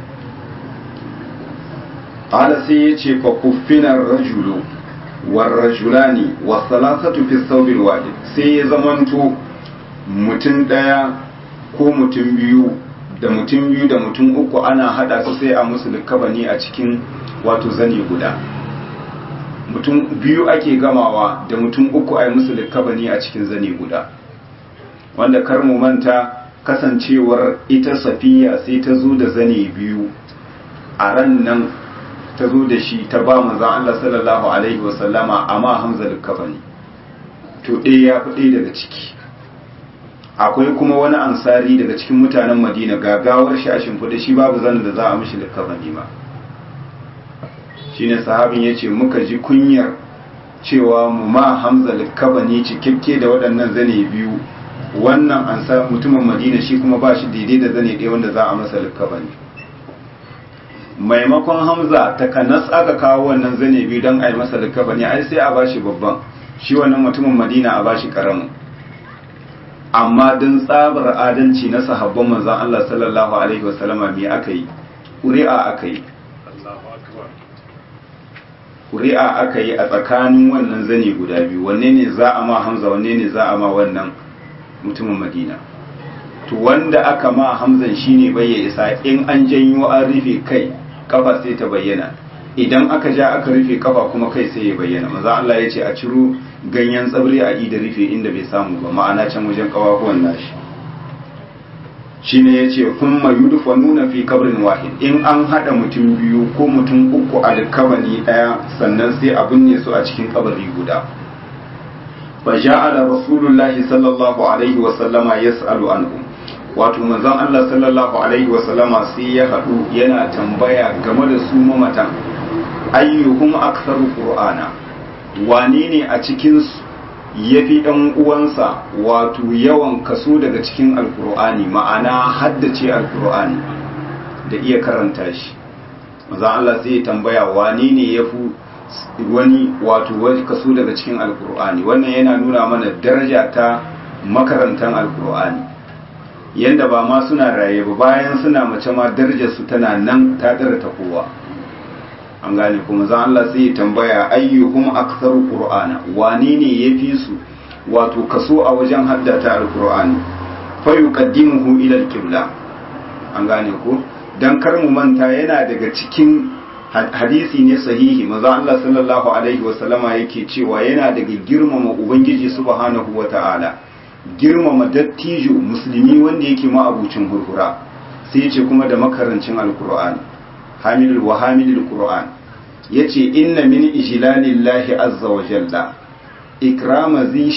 qala sai yace fa kuffina rajulu warrajulani wasalasatu fi thawbil wahid sai ya zamanto mutum daya ko mutum biyu da mutum biyu da mutum uku ana hada su sai a musu likabani a cikin wato zane guda mutum biyu ake gamawa da mutum uku a yi musu likabani a cikin zane guda wanda kar mu manta kasancewar ita safiya sai ta zo da zane biyu a ran nan ta zo da shi ta ba manzan Allah sallallahu alaihi wasallama amma hamza likafani to ɗaya ya fi ɗaya daga ciki akwai kuma wani ansari daga cikin mutanen madina gagawar shi a shimfiɗa shi babu zanen da za a mishi likafani ma shine sahabin ya ce muka ji kunyar cewa mu ma hamza likafani cikakke da waɗannan zane biyu wannan ansar mutumin madina shi kuma ba shi daidai da zane ɗaya wanda za a masa likafani maimakon hamza ta kanas aka kawo wannan zane biyu don a yi masa likafani ai sai a bashi babban shi wannan mutumin madina a bashi karamin amma don tsabar adalci na sahabban manzan Allah sallallahu alaihi wasallama me aka yi ƙuri'a aka yi ƙuri'a aka yi a tsakanin wannan zane guda biyu wanne ne za a ma hamza wanne ne za a ma wannan mutumin madina to wanda aka ma hamzan shine bai ya isa in an janyo an rufe kai kafa sai ta bayyana idan aka ja aka rufe kafa kuma kai sai ya bayyana maza Allah ya ce a ciro ganyen tsabri a ida rufe inda bai samu ba ma'ana can wajen kawahuwan nashi shine ya ce kuma yudufa nuna fi kabrin wahid in an haɗa mutum biyu ko mutum uku a kabani ɗaya sannan sai a binne su a cikin kabari guda fa ja'ala rasulullahi sallallahu alaihi wa sallama yas'alu anhum wato manzon Allah sallallahu alaihi wa sallama sai ya haɗu yana tambaya game da su mamatan ayyuhum aktharu qur'ana wane ne a cikin su yafi ɗan uwansa wato yawan kaso daga cikin alkur'ani ma'ana haddace alkur'ani da iya karanta shi manzon Allah sai ya tambaya wane ne yafi wani wato wani kaso daga cikin alkur'ani wannan yana nuna mana daraja ta makarantar alkur'ani yanda ba ma suna raye ba bayan suna mace ma darajar su tana nan ta dara ta kowa an gane kuma zan Allah sai ya tambaya ayyuhum aktharu qur'ana wane ne yafi su wato kaso a wajen haddata alkur'ani fa yuqaddimuhu ila alqibla an gane ko dan kar mu manta yana daga cikin hadisi ne sahihi maza Allah sallallahu alaihi wasallama yake cewa yana daga girmama ubangiji subhanahu wata'ala girmama dattijo musulmi wanda yake ma'abucin hurhura sai yace kuma da makarancin alqur'ani hamilul wa hamilul qur'an yace inna min ijlalillahi azza wa jalla ikrama zi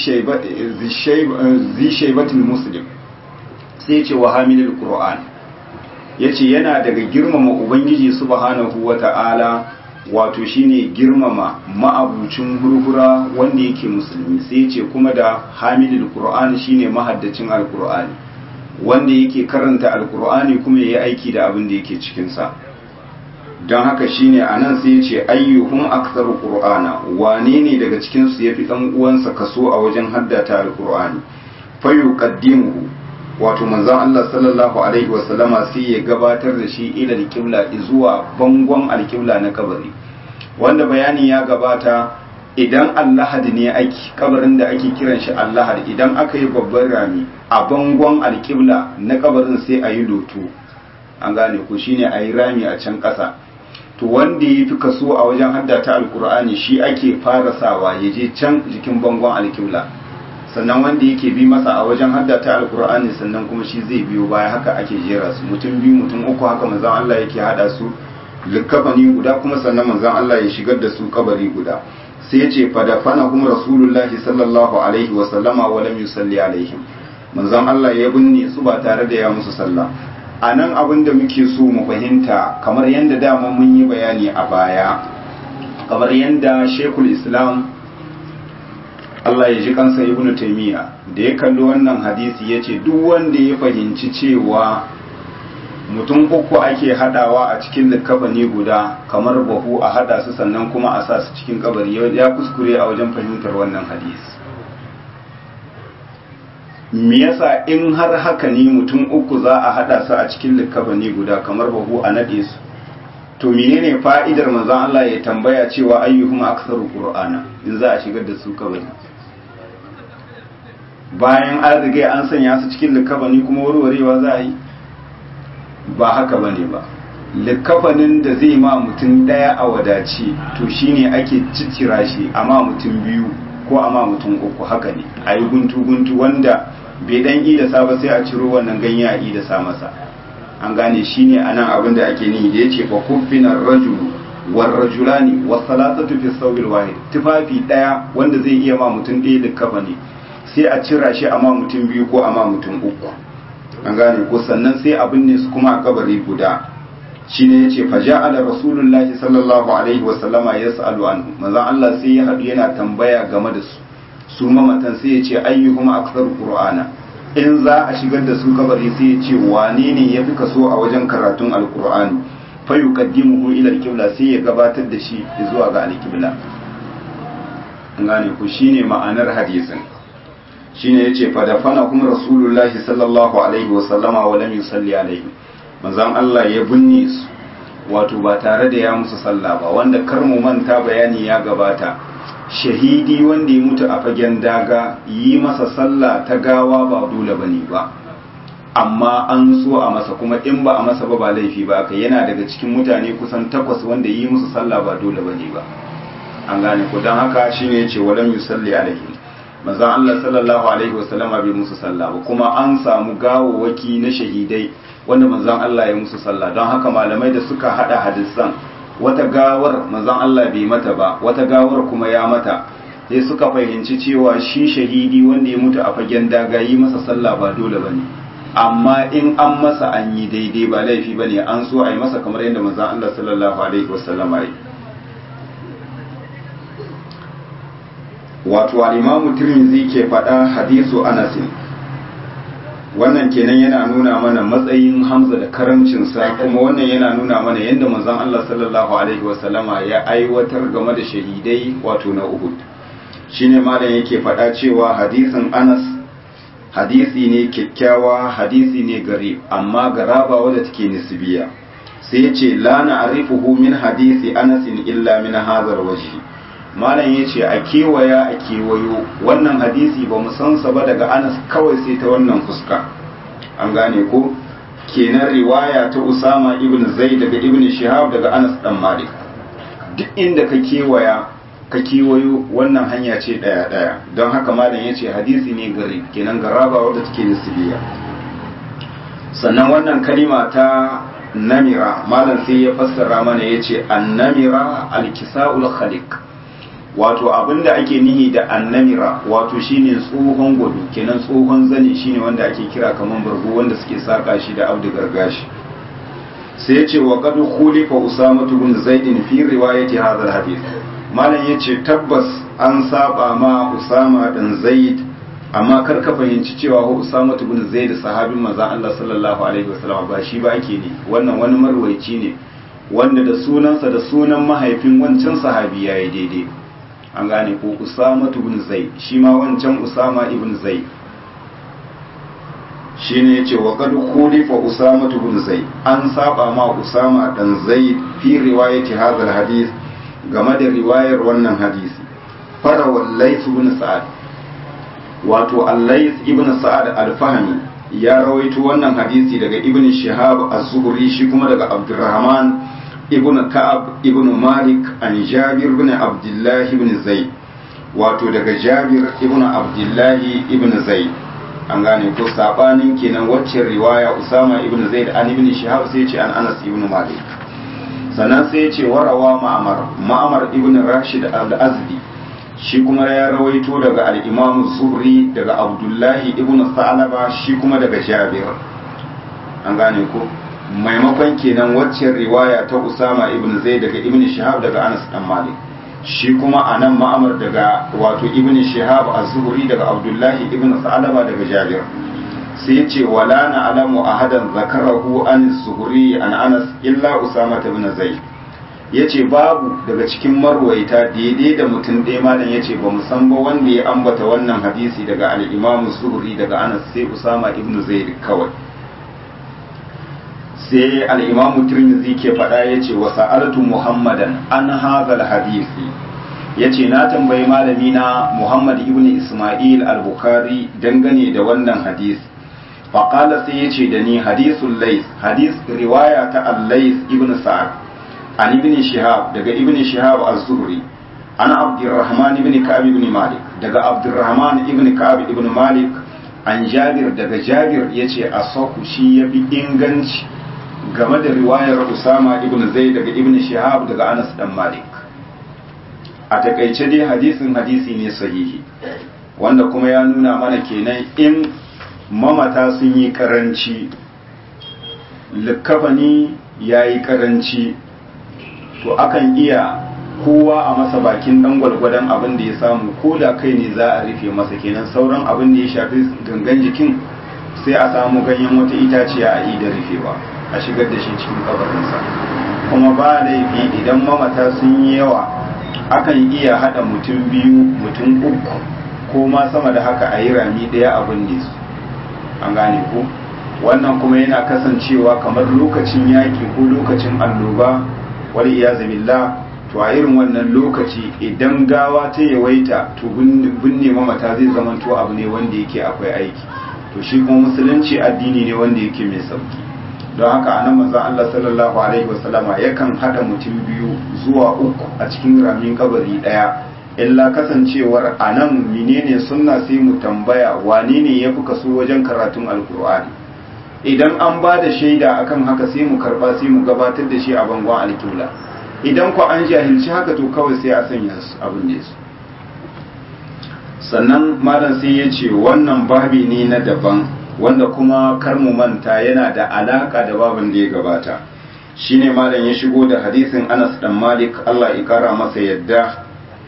shaybatil muslim sai yace wa hamilul qur'an ya ce yana daga girmama ubangiji subhanahu wa ta'ala wato shine girmama ma'abucin hurhura wanda yake musulmi sai ce kuma da hamilul qur'ani shine mahaddacin alqur'ani wanda yake karanta alqur'ani kuma yayi aiki da abin da yake cikin sa don haka shine anan sai ce ayyuhum aktsaru qur'ana wane ne daga cikin su yafi dan uwansa kaso a wajen haddata alqur'ani fayuqaddimuhu wato manzon Allah sallallahu alaihi wasallama sai ya gabatar da shi ila alqibla zuwa bangon alqibla na kabari wanda bayani ya gabata idan allahad ne ake kabarin da ake kiran shi allahad idan aka yi babban rami a bangon alqibla na kabarin sai a yi loto an gane ko shine a yi rami a can ƙasa to wanda ya fi kaso a wajen haddata alkur'ani shi ake fara sawa ya je can jikin bangon alqibla sannan wanda yake bi masa a wajen haddata alkur'ani sannan kuma shi zai biyo baya haka ake jera su mutum biyu mutum uku haka manzon Allah yake hada su likafani guda kuma sannan manzon Allah ya shigar da su kabari guda sai ya ce fa dafana kuma rasulullahi sallallahu alaihi wa sallama wa lam yusalli alaihim manzon Allah ya binne su ba tare da ya musu sallah a nan abin da muke so mu fahimta kamar yadda dama mun yi bayani a baya kamar yadda shekul islam Allah ya ji kansa ibn taymiya da ya kalli wannan hadisi ya ce duk wanda ya fahimci cewa mutum uku ake hadawa a cikin likafani guda kamar bahu a hada su sannan kuma a sa su cikin kabari ya kuskure a wajen fahimtar wannan hadisi me yasa in har haka ne mutum uku za a hada su a cikin likafani guda kamar bahu a nade su to menene fa'idar manzon Allah ya tambaya cewa ayyuhum aktsaru qur'ana in za a shigar da su kabari bayan an riga an sanya su cikin likafani kuma warwarewa za a yi ba haka bane ba likafanin da zai ma mutum daya a wadaci to shine ake ciccira shi amma mutum biyu ko amma mutum uku haka ne a yi guntu-guntu wanda bai dan idasa ba sai a ciro wannan ganye a idasa masa an gane shine anan abin da ake nihi da yace fa kuffina rajulu war rajulani was salatatu fi sawbil wahid tufafi daya wanda zai iya ma mutum ɗaya likafa ne sai a cira shi amma mutum biyu ko amma mutum uku an gane ko sannan sai abin ne su kuma a kabari guda shine yace fa ja'ala rasulullahi sallallahu alaihi wa sallama yas'alu anhu manzon Allah sai ya hadu yana tambaya game da su su mamatan sai ya ce ayyuhum aktsaru qur'ana in za a shigar da su kabari sai ya ce wane ne ya fi kaso a wajen karatun alqur'ani fa yuqaddimuhu ila alqibla sai ya gabatar da shi zuwa ga alqibla an gane ku shine ma'anar hadisin shine yace fa dafana kuma rasulullahi sallallahu alaihi wa sallama wa lam yusalli alaihi manzon Allah ya binne su wato ba tare da ya musu sallah ba wanda kar mu manta bayani ya gabata shahidi wanda ya mutu a fagen daga yi masa sallah ta gawa ba dole bane ba amma an so a masa kuma in ba a masa ba ba laifi ba aka yana daga cikin mutane kusan takwas wanda yi musu sallah ba dole bane ba an gane ko don haka shine yace walam yusalli alaihi manzon Allah sallallahu alaihi wasallama bai musu sallah ba kuma an samu gawawaki na shahidai wanda manzon Allah ya musu sallah don haka malamai da suka hada hadisan wata gawar manzon Allah bai mata ba wata gawar kuma ya mata sai suka fahimci cewa shi shahidi wanda ya mutu a fagen daga yi masa sallah ba dole bane amma in an masa an yi daidai ba laifi bane an so a yi masa kamar yadda manzon Allah sallallahu alaihi wasallama yi wato al-imamu tirmidhi ke faɗa hadisu anasin wannan kenan yana nuna mana matsayin hamza da karamcinsa kuma wannan yana nuna mana yadda manzon Allah sallallahu alaihi wasallama ya aiwatar game da shahidai wato na Uhud shine malam yake faɗa cewa hadisin Anas hadisi ne kyakkyawa hadisi ne gari amma garaba wadda take nisbiya sai yace la na'rifuhu min hadisi Anas illa min hadhar wajhi malam ya ce a kewaya a kewayo wannan hadisi ba mu san sa ba daga anas kawai sai ta wannan fuska an gane ko kenan riwaya ta usama ibn zaid daga ibn shihab daga anas dan malik duk inda ka kewaya ka kewayo wannan hanya ce daya daya don haka malam ya ce hadisi ne gari kenan garaba wadda take nisbiya sannan wannan kalima ta namira malam sai ya fassara mana ya ce annamira alkisa'ul khaliq wato abinda ake nihi da annamira wato shine tsohon gwado kenan tsohon zane shine wanda ake kira kaman bargo wanda suke saka shi da abdu gargashi sai ya ce wa qad khulifa usama bin zaid fi riwayati hadha alhadith malam yace tabbas an saba ma usama dan zaid amma kar ka fahimci cewa ko usama bin zaid sahabin manzon Allah sallallahu alaihi wasallam ba shi ba ake ne wannan wani marwaici ne wanda da sunansa da sunan mahaifin wancan sahabi yayi daidai an gane ko usama ibn zaid shi ma wancan usama ibn zaid shine yace wa qad khulifa usama ibn zaid an saba ma usama dan zaid fi riwayati hadha alhadith game da riwayar wannan hadisi fara wallais ibn sa'ad wato allais ibn sa'ad al-fahmi ya rawaito wannan hadisi daga ibn shihab az-zuhri shi kuma daga abdurrahman ibn ka'ab ibn malik an jabir ibn abdullah ibn zaid wato daga jabir ibn abdullah ibn zaid an gane ko sabanin kenan wacce riwaya usama ibn zaid an ibn shihab sai ce an anas ibn malik sannan sai ce warawa ma'amar ma'amar ibn rashid al-azdi shi kuma ya rawaito daga al-imam zuhri daga abdullahi ibn sa'laba shi kuma daga jabir an gane ko maimakon kenan waccan riwaya ta Usama ibn Zaid daga Ibn Shihab daga Anas dan Malik shi kuma anan ma'amar daga wato Ibn Shihab az-Zuhri daga Abdullahi ibn Sa'laba daga Jabir sai ya ce wala na alamu ahadan zakarahu an zuhri an Anas illa Usama ibn Zaid yace babu daga cikin marwaita daidai da mutum ɗaya malam yace ba mu san ba wanda ya ambata wannan hadisi daga al-Imam Zuhri daga Anas sai Usama ibn Zaid kawai sai al'imamu tirmidhi ke faɗa ya ce wa sa'altu muhammadan an hazal hadisi ya ce na tambayi malami na muhammad ibn ismail al-bukhari dangane da wannan hadisi faƙala sai ya ce da ni hadisun lais hadis riwaya ta al-lais ibn sa'ad an ibn shihab daga ibn shihab az-zuhri an abdurrahman ibn ka'ab ibn malik daga abdurrahman ibn ka'ab ibn malik an jabir daga jabir yace asahu shi yafi inganci game da riwayar Usama ibn Zaid daga Ibn Shihab daga Anas dan Malik a takaice dai hadisin hadisi ne sahihi wanda kuma ya nuna mana kenan in mamata sun yi karanci likafani ya yi karanci to akan iya kowa a masa bakin dan gwalgwadon abin da ya samu ko da kai ne za a rufe masa kenan sauran abin da ya shafi gangan jikin sai a samu ganyen wata itaciya a yi da rufewa a shigar da shi cikin kabarinsa kuma ba laifi idan mamata sun yi yawa akan iya haɗa mutum biyu mutum uku ko ma sama da haka a yi rami ɗaya abin ne su an gane ko wannan kuma yana kasancewa kamar lokacin yaƙi ko lokacin alloba wal iyazu billah to a irin wannan lokaci idan gawa ta yawaita to binne mamata zai zama to abu ne wanda yake akwai aiki to shi kuma musulunci addini ne wanda yake mai sauki don haka anan manzon Allah sallallahu alaihi wasallama yakan hada mutum biyu zuwa uku a cikin ramin kabari daya illa kasancewar anan menene sunna sai mu tambaya wane ne yafi kaso wajen karatun alkur'ani idan an ba da shaida akan haka sai mu karba sai mu gabatar da shi a bangon alkibla idan ku an jahilci haka to kawai sai a sanya abin da su sannan malam sai ya ce wannan babi ne na daban wanda kuma kar mu manta yana da alaka da babin da ya gabata shine malam ya shigo da hadisin Anas dan Malik Allah ya kara masa yadda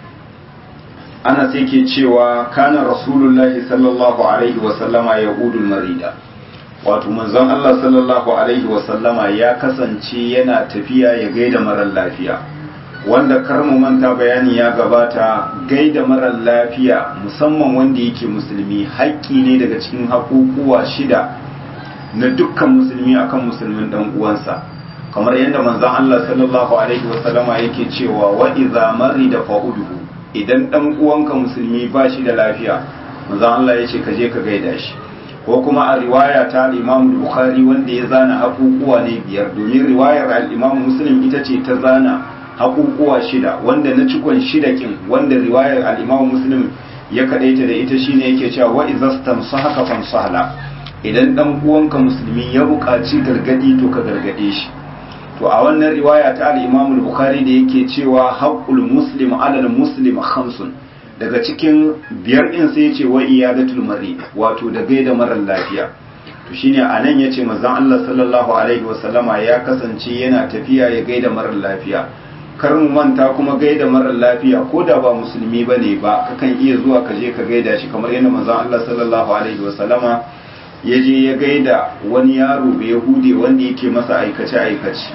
Anas yake cewa kana Rasulullahi sallallahu alaihi wa sallama yahudul marida wato manzon Allah sallallahu alaihi wa sallama ya kasance yana tafiya ya gaida marar lafiya wanda kar mu manta bayani ya gabata gaida marar lafiya musamman wanda yake musulmi haƙƙi ne daga cikin haƙuƙuwa shida na dukkan musulmi akan musulmin dan uwansa kamar yadda manzon Allah sallallahu alaihi wasallama yake cewa wa idza marida fa'uduhu idan dan uwanka musulmi ba shi da lafiya manzon Allah yace ka je ka gaida shi ko kuma a riwaya ta al-Imam Bukhari wanda ya zana haƙuƙuwa ne biyar domin riwayar al-Imam Muslim ita ce ta zana haƙuƙuwa shida wanda na cikon shida kin wanda riwayar al-Imam Muslim ya kadaita da ita shine yake cewa wa izastam sahaka fansahla idan dan uwanka musulmi ya buƙaci gargadi to ka gargade shi to a wannan riwaya ta al-Imam Bukhari da yake cewa haqqul muslim 'ala al-muslim khamsun daga cikin biyar din sai yace wa iyadatul marid wato da gaida marar lafiya to shine anan yace manzon Allah sallallahu alaihi wasallama ya kasance yana tafiya ya gaida marar lafiya kar mu manta kuma gaida marar lafiya ko da ba musulmi bane ba kakan iya zuwa ka je ka gaida shi kamar yadda manzon Allah sallallahu alaihi wasallama ya je ya gaida wani yaro bai yahudi wanda yake masa aikace aikace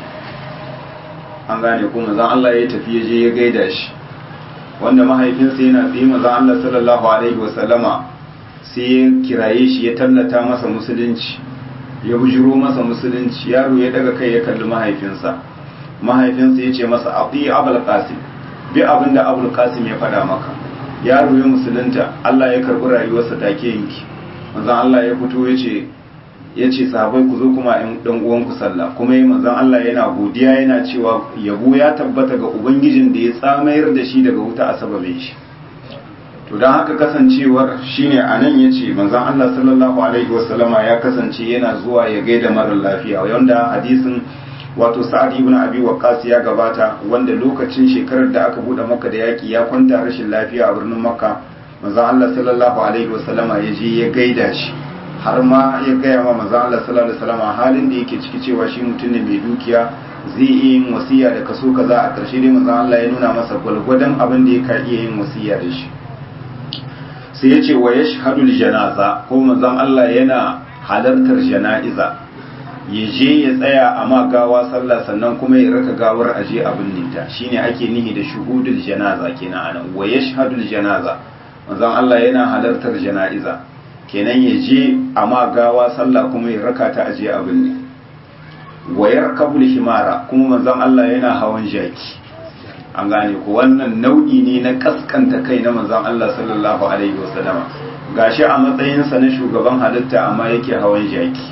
an gane ko manzon Allah ya tafi ya je ya gaida shi wanda mahaifinsa yana tsaye manzon Allah sallallahu alaihi wasallama sai ya kiraye shi ya tallata masa musulunci ya bujiro masa musulunci yaro ya daga kai ya kalli mahaifinsa mahaifinsa ya ce masa aɗi abul qasim bi abin da abul qasim ya faɗa maka yaro ya musulunta Allah ya karɓi rayuwarsa take yanki manzon Allah ya fito ya ce ya ce sahabai ku zo kuma in dan uwanku sallah kuma yi manzon Allah yana godiya yana cewa yabo ya tabbata ga ubangijin da ya tsamayar da shi daga wuta a sababin shi to don haka kasancewar shine anan yace manzon Allah sallallahu alaihi wasallama ya kasance yana zuwa ya gaida mara lafiya wanda hadisin wato sa'ad ibn abi waqqas ya gabata wanda lokacin shekarar da aka bude maka da yaki ya kwanta rashin lafiya a birnin makka manzon Allah sallallahu alaihi wasallama ya je ya gaida shi har ma ya gaya ma manzon Allah sallallahu alaihi wasallama halin da yake ciki cewa shi mutum ne mai dukiya zai iya yin wasiya da kaso kaza a ƙarshe dai manzon Allah ya nuna masa gwalgwadon abin da ya ka iya yin wasiya da shi sai ya ce wa yashhadu janaza ko manzon Allah yana halartar jana'iza ya je ya tsaya a ma gawa sallah sannan kuma ya raka gawar aje abin ninta shine ake nihi da shuhudul janaza kenan anan wa yashhadul janaza manzon Allah yana halartar jana'iza kenan ya je a ma gawa sallah kuma ya raka ta aje abin ne wa yarkabul himara kuma manzon Allah yana hawan jaki an gane ku wannan nau'i ne na kaskanta kai na manzon Allah sallallahu alaihi wasallama gashi a matsayinsa na shugaban halitta amma yake hawan jaki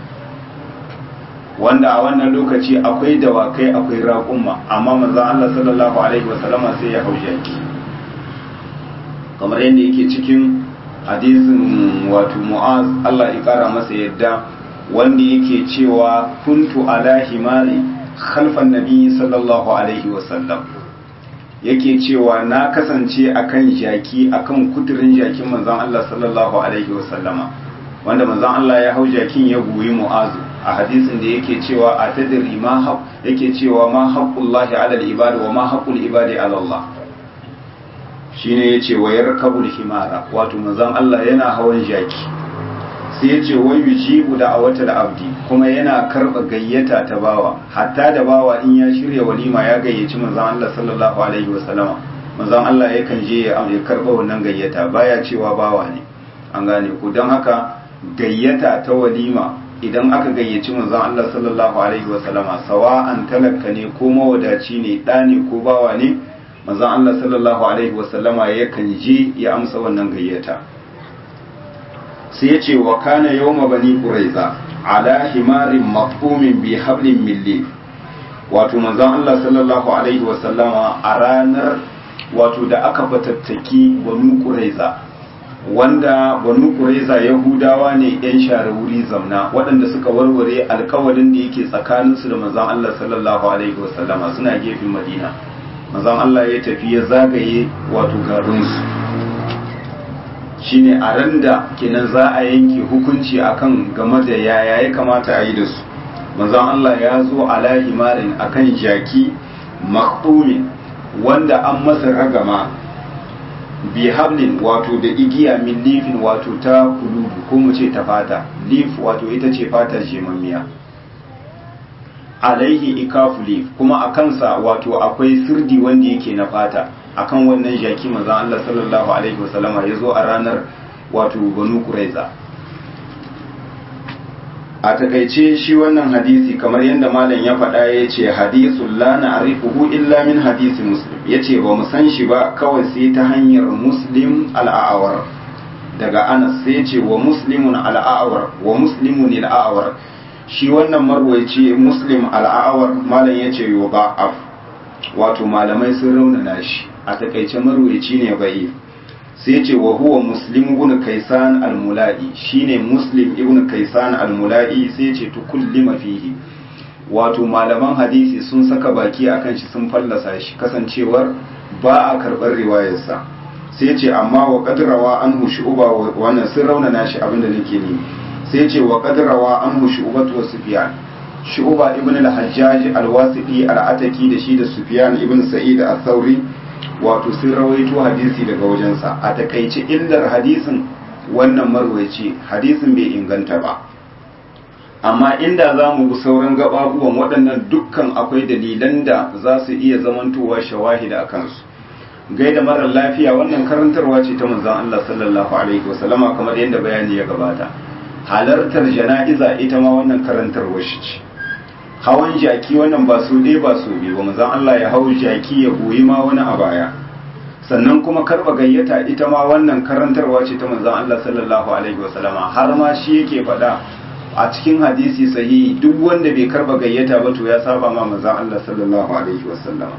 wanda a wannan lokaci akwai dawakai akwai raƙumma amma manzon Allah sallallahu alaihi wasallama sai ya hau jaki kamar yadda yake cikin hadisin wato mu'az Allah ya kara masa yadda wanda yake cewa kuntu ala himari khalfan nabi sallallahu alaihi wasallam yake cewa na kasance akan jaki akan kuturin jakin manzon Allah sallallahu alaihi wasallama wanda manzon Allah ya hau jakin ya goyi mu'azu a hadisin da yake cewa a tadri ma haq yake cewa ma haqqullahi ala al-ibad wa ma haqqul ibadi ala Allah shine yace wa yarkabul himara wato manzon Allah yana hawan jaki sai yace wa yujibu da awata da abdi kuma yana karba gayyata ta bawa hatta da bawa in ya shirya walima ya gayyaci manzon Allah sallallahu alaihi wasallama manzon Allah yakan je ya karba wannan gayyata baya cewa bawa ne an gane ku don haka gayyata ta walima idan aka gayyaci manzon Allah sallallahu alaihi wasallama sawa'an talaka ne ko mawadaci ne ɗa ne ko bawa ne manzon Allah sallallahu alaihi wasallama yakan je ya amsa wannan gayyata sai ya ce wa kana yawma bani quraiza ala himarin maqfumin bi hablin milli wato manzon Allah sallallahu alaihi wasallama a ranar wato da aka fatattaki banu quraiza wanda banu quraiza yahudawa ne yan share wuri zamna waɗanda suka warware alkawalin da yake tsakaninsu da manzon Allah sallallahu alaihi wasallama suna gefen madina manzon Allah ya tafi ya zagaye wato garinsu shine a ran da kenan za a yanke hukunci akan game da yaya ya kamata a yi da su manzon Allah ya zo ala himarin akan jaki maktumin wanda an masa ragama bi hablin wato da igiya min lifin wato ta kulubu ko mu ce ta fata lif wato ita ce fata jemammiya alaihi ikafu lif kuma a kansa wato akwai sirdi wanda yake na fata akan wannan jaki manzon Allah sallallahu alaihi wasallama ya zo a ranar wato banu kuraiza a takaice shi wannan hadisi kamar yadda malam ya faɗa ya ce hadisun la na'rifuhu illa min hadisi muslim ya ce ba mu san shi ba kawai sai ta hanyar muslim al'awar daga anas sai ce wa muslimun al'awar wa muslimun al'awar shi wannan marwaici muslim al'awar malam ya ce yo ba'af wato malamai sun raunana shi a takaice marwaici ne bai sai ce wa huwa muslim ibn kaisan al-mula'i shine muslim ibn kaisan al-mula'i sai ce tukullima fihi wato malaman hadisi sun saka baki akan shi sun fallasa shi kasancewar ba a karɓar riwayarsa sai ce amma wa qadrawa anhu shu'ba wannan sun raunana shi abinda nake ni sai ce wa qadrawa anhu shu'ba wa sufyan shu'ba ibn al-hajjaj al-wasiti al-ataki da shi da sufyan ibn sa'id al-thawri wato sun rawaito hadisi daga wajensa a takaice illar hadisin wannan marwaici hadisin bai inganta ba amma inda za mu bi sauran gababuwan waɗannan dukkan akwai dalilan da za su iya zamantowa shawahida a kansu gaida marar lafiya wannan karantarwa ce ta manzon Allah sallallahu alaihi wasallama kamar yadda bayani ya gabata halartar jana'iza ita ma wannan karantarwa shi ce hawan jaki wannan ba su ɗaya ba su biyu ba manzon Allah ya hau jaki ya goyi ma wani a baya sannan kuma karba gayyata ita ma wannan karantarwa ce ta manzon Allah sallallahu alaihi wasallama har ma shi yake faɗa a cikin hadisi sahihi duk wanda bai karba gayyata ba to ya saba ma manzon Allah sallallahu alaihi wasallama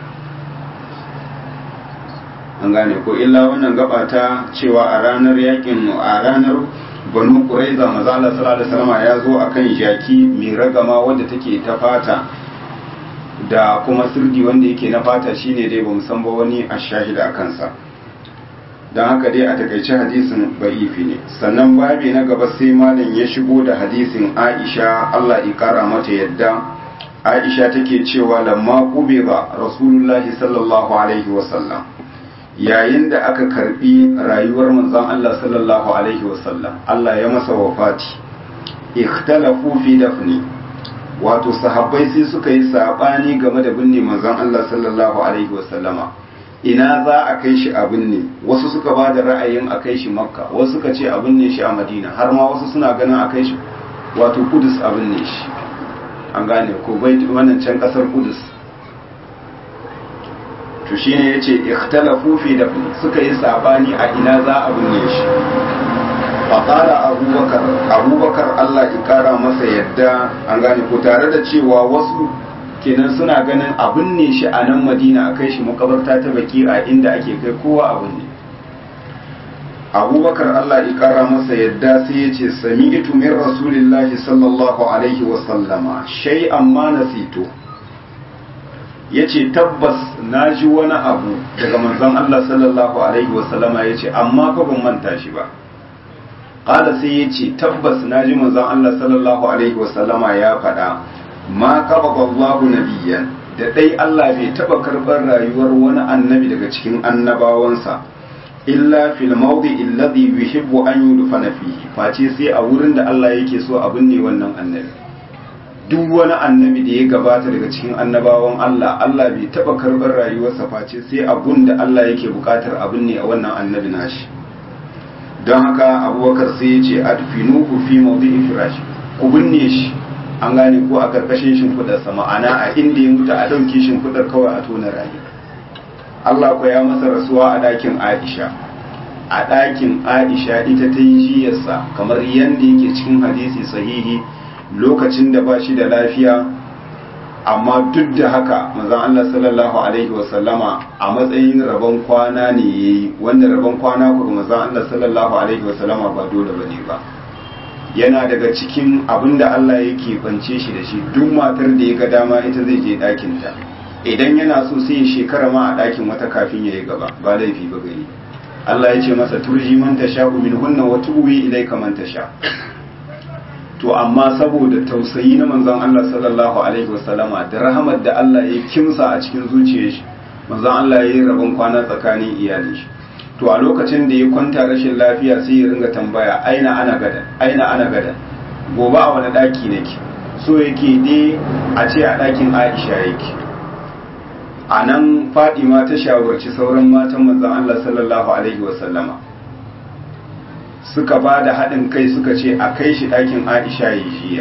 an gane ko illa wannan gaba ta cewa a ranar yakin a ranar banu quraiza manzo Allah sallallahu alaihi wasallama ya zo akan jaki mai ragama wanda take ta fata da kuma sirdi wanda yake na fata shine dai bamu san ba wani a shahida a kansa don haka dai a takaice hadisin ba'ifi ne sannan babi na gaba sai malam ya shigo da hadisin aisha allah ikara mata yadda aisha take cewa lamma ba rasulullahi sallallahu alaihi wasallam yayin da aka karbi rayuwar manzon allah sallallahu alaihi wasallam allah ya masa wafati ikhtalafu fi dafni wato sahabbai sai suka yi sabani game da binne manzon allah sallallahu alaihi wasallama ina za a kai shi a binne wasu suka ba da ra'ayin a kai shi makka wasu suka ce a binne shi a madina har ma wasu suna ganin a kai shi wato kudus a binne shi an gane ko bai wannan can kasar kudus to shine yace ikhtalafu fi dafni suka yi sabani a ina za a binne shi faqala abubakar abubakar Allah ya kara masa yadda an gane ko tare da cewa wasu kenan suna ganin abin ne shi a nan madina a kai shi makabarta ta baki a inda ake kai kowa abin ne abubakar allah ya kara masa yadda sai ya ce sami itu min rasulillahi sallallahu alaihi wasallama shai amma nasito ya ce tabbas na ji wani abu daga manzon allah sallallahu alaihi wasallama ya ce amma fa ban manta shi ba ƙala sai ya ce tabbas na ji manzon allah sallallahu alaihi wasallama ya faɗa ma qabada Allahu nabiyyan da dai Allah bai taba karbar rayuwar wani annabi daga cikin annabawansa illa fil mawdi alladhi yuhibbu an yudfana fihi face sai a wurin da Allah yake so a binne wannan annabi duk wani annabi da ya gabata daga cikin annabawan Allah Allah bai taba karbar rayuwarsa face sai a gun da Allah yake bukatar a binne a wannan annabi nashi don haka abubakar sai ya ce adfinuhu fi mawdi'i firashi ku binne shi an gane ko a karkashin shimfiɗarsa ma'ana a inda ya mutu a ɗauki shimfiɗar kawai a tona rayu Allah ko ya masa rasuwa a ɗakin Aisha a ɗakin Aisha ita ta yi jiyarsa kamar yadda yake cikin hadisi sahihi lokacin da ba shi da lafiya amma duk da haka manzon Allah sallallahu alaihi wasallama a matsayin rabon kwana ne yayi wanda rabon kwana ko manzon Allah sallallahu alaihi wasallama ba dole bane ba yana daga cikin abin da Allah yake bance shi da shi duk matar da ya ga dama ita zai je ɗakin ta idan yana so sai ya shekara ma a ɗakin wata kafin ya yi gaba ba laifi ba gani Allah ya ce masa turji man tasha min hunna wa tuwi ilayka man tasha to amma saboda tausayi na manzon Allah sallallahu alaihi wasallama da rahamar da Allah ya kimsa a cikin zuciyar shi manzon Allah ya yi rabon kwana tsakanin iyalin shi to a lokacin da ya kwanta rashin lafiya sai ya ringa tambaya aina ana gadan aina ana gadan gobe a wani daki nake so yake dai a ce a dakin Aisha yake a nan Fadima ta shawarci sauran matan manzon Allah sallallahu alaihi wasallama suka ba da haɗin kai suka ce a kai shi ɗakin aisha ya jiya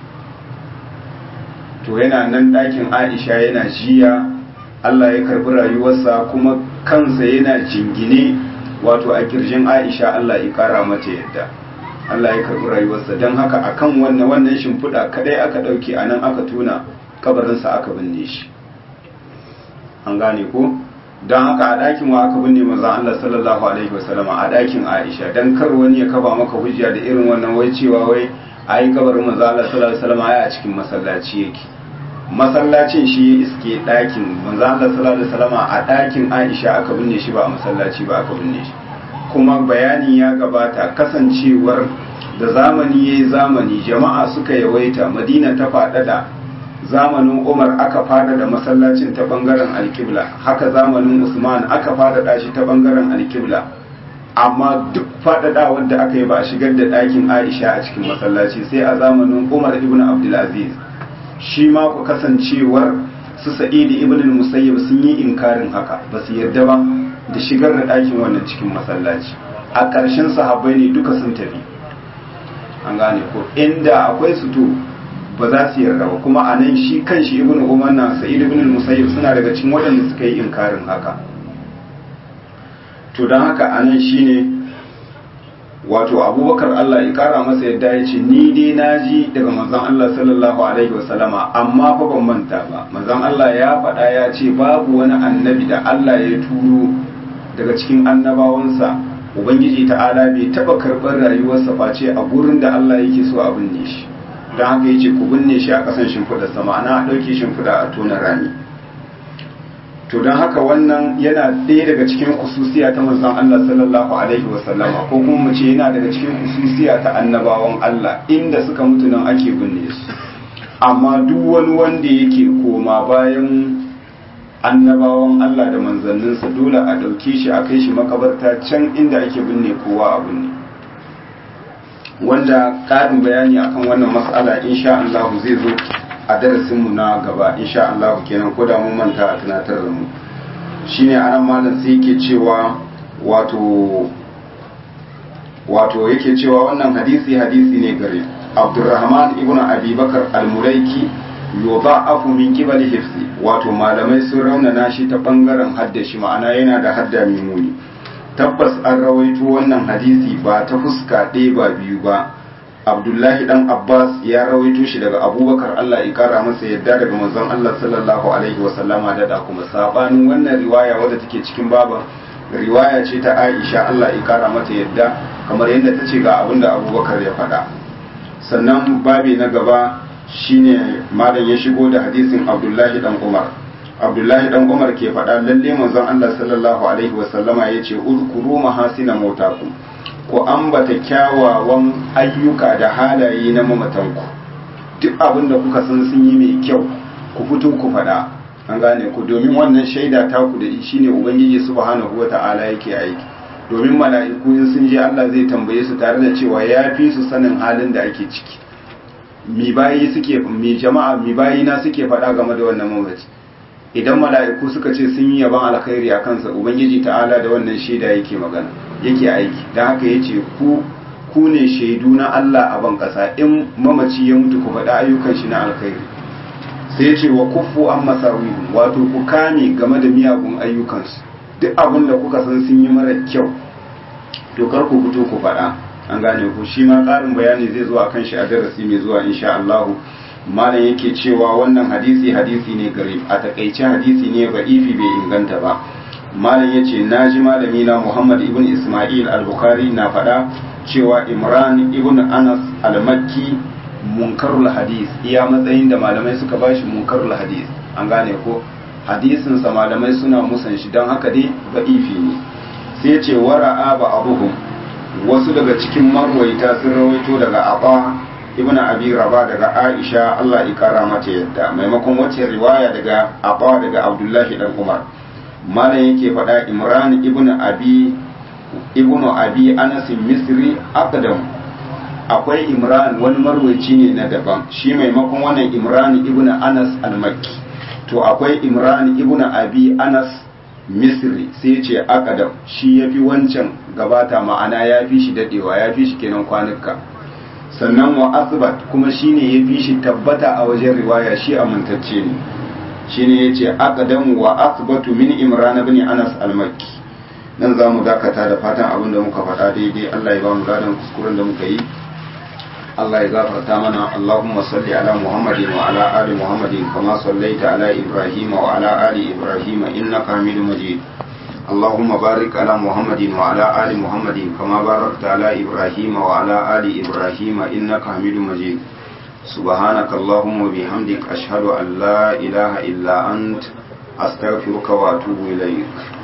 to yana nan ɗakin aisha yana jiya allah ya karɓi rayuwarsa kuma kansa yana jingine wato a kirjin aisha allah ya ƙara mata yadda allah ya karɓi rayuwarsa don haka a kan wannan wannan shimfiɗa kaɗai aka ɗauke a nan aka tuna kabarinsa aka binne shi an gane ko don haka a ɗakin wa aka binne manzon Allah sallallahu alaihi wasallama a ɗakin Aisha dan kar wani ya kafa maka hujja da irin wannan wai cewa wai ayi kabarin manzon Allah sallallahu alaihi wasallama ai a cikin masallaci yake masallacin shi ya iske ɗakin manzon Allah sallallahu alaihi wasallama a ɗakin Aisha aka binne shi ba a masallaci ba aka binne shi kuma bayani ya gabata kasancewar da zamani yayi zamani jama'a suka yawaita Madina ta faɗaɗa zamanin umar aka fadada masallacin ta bangaren alkibla haka zamanin usman aka fadada shi ta bangaren alkibla amma duk fadada wanda aka yi ba a shigar da ɗakin aisha a cikin masallaci sai a zamanin umar ibn abdulaziz shi ma ku kasancewar su sa'idi ibn musayyib sun yi inkarin haka ba su yarda ba da shigar da ɗakin wannan cikin masallaci a ƙarshen sahabbai ne duka sun tafi an gane ko inda akwai su to ba za su yarda ba kuma a nan shi kan shi ibn umar na sa'id ibn musayyib suna daga cikin waɗanda suka yi inkarin haka to don haka a nan shine wato abubakar Allah ya kara masa yadda ya ce ni dai na ji daga manzon Allah sallallahu alaihi wasallama amma fa ban manta ba manzon Allah ya faɗa ya ce babu wani annabi da Allah ya turo daga cikin annabawansa ubangiji ta'ala bai taɓa karɓar rayuwarsa face a gurin da Allah yake so a binne shi don haka yace ku binne shi a kasan shimfiɗa sama ana ɗauke shimfiɗa a tona rami to don haka wannan yana ɗaya daga cikin kususiya ta manzon Allah sallallahu alaihi wa sallama ko kuma mu ce yana daga cikin kususiya ta annabawan Allah inda suka mutu nan ake binne su amma duk wani wanda yake koma bayan annabawan Allah da manzanninsa dole a ɗauke shi a kai shi makabarta can inda ake binne kowa a binne wanda ƙarin bayani akan wannan matsala insha Allah zai zo a darasinmu na gaba insha Allah kenan ko da mun manta a tunatar da mu shine anan malam sai yake cewa wato wato yake cewa wannan hadisi hadisi ne gare Abdurrahman ibn Abi Bakar al-Mulaiki yudha'afu min qibali hifzi wato malamai sun raunana shi ta bangaren haddashi ma'ana yana da hadda mai muni tabbas an rawaito wannan hadisi ba ta fuska ɗaya ba biyu ba abdullahi dan abbas ya rawaito shi daga abubakar allah ya kara masa yadda daga manzon allah sallallahu alaihi wasallama da da kuma sabanin wannan riwaya wadda take cikin baban riwaya ce ta aisha allah ya kara mata yadda kamar yadda ta ce ga abin da abubakar ya faɗa sannan babi na gaba shine malam ya shigo da hadisin abdullahi dan umar abdullahi dan umar ke faɗa lalle manzon allah sallallahu alaihi wasallama ya ce uzkuru mahasina mautakum ku ambata kyawawan ayyuka da halaye na mamatanku duk abin da kuka san sun yi mai kyau ku fito ku faɗa an gane ku domin wannan shaida ta ku da shine ubangiji subhanahu wata'ala yake aiki domin mala'iku in sun je Allah zai tambaye su tare da cewa ya fi su sanin halin da ake ciki mi bayi suke mi jama'a mi bayi na suke faɗa game da wannan mamaci idan mala'iku suka ce sun yi yaban alkhairi a kansa ubangiji ta'ala da wannan shaida yake magana yake aiki don haka ya ce ku ku ne shaidu na Allah a ban ƙasa in mamaci ya mutu ku faɗi ayyukan shi na alkhairi sai ce wa kufu an masawi wato ku kame game da miyagun ayyukansu duk abin da kuka san sun yi mara kyau to kar ku fito ku faɗa an gane ku shi ma ƙarin bayani zai zo akan shi a darasi mai zuwa insha Allah malam yake cewa wannan hadisi hadisi ne gare a takaice hadisi ne ba ifi bai inganta ba malam yace naji malami na Muhammad ibn Isma'il al-Bukhari na faɗa cewa Imran ibn Anas al-Makki munkarul hadis iya matsayin da malamai suka bashi munkarul hadis an gane ko hadisin sa malamai suna musan shi don haka dai ba'ifi ne sai ce wara'a ba abuhum wasu daga cikin marwaita sun rawaito daga Aba ibn Abi Rabah daga Aisha Allah ya kara mata yadda maimakon wacce riwaya daga Aba daga Abdullahi dan Umar malam yake faɗa Imran ibn Abi ibn Abi Anas Misri aqdam akwai Imran wani marwaci ne na daban shi maimakon wannan Imran ibn Anas al-Makki to akwai Imran ibn Abi Anas Misri sai ce aqdam shi yafi wancan gabata ma'ana yafi shi dadewa yafi shi kenan kwanuka sannan wa asbat kuma shine yafi shi tabbata a wajen riwaya shi amintacce ne shine yace aqdam wa asbatu min Imran ibn Anas al-Makki nan za mu dakata da fatan abin da muka faɗa daidai Allah ya ba mu ladan kuskuren da muka yi Allah ya gafarta mana Allahumma salli ala Muhammadin wa ala ali Muhammadin kama sallaita ala Ibrahim wa ala ali Ibrahim innaka Hamidum Majid اللهم بارك على محمد وعلى آل محمد كما باركت على إبراهيم وعلى آل إبراهيم إنك حميد مجيد سبحانك اللهم وبحمدك أشهد أن لا إله إلا أنت أستغفرك وأتوب إليك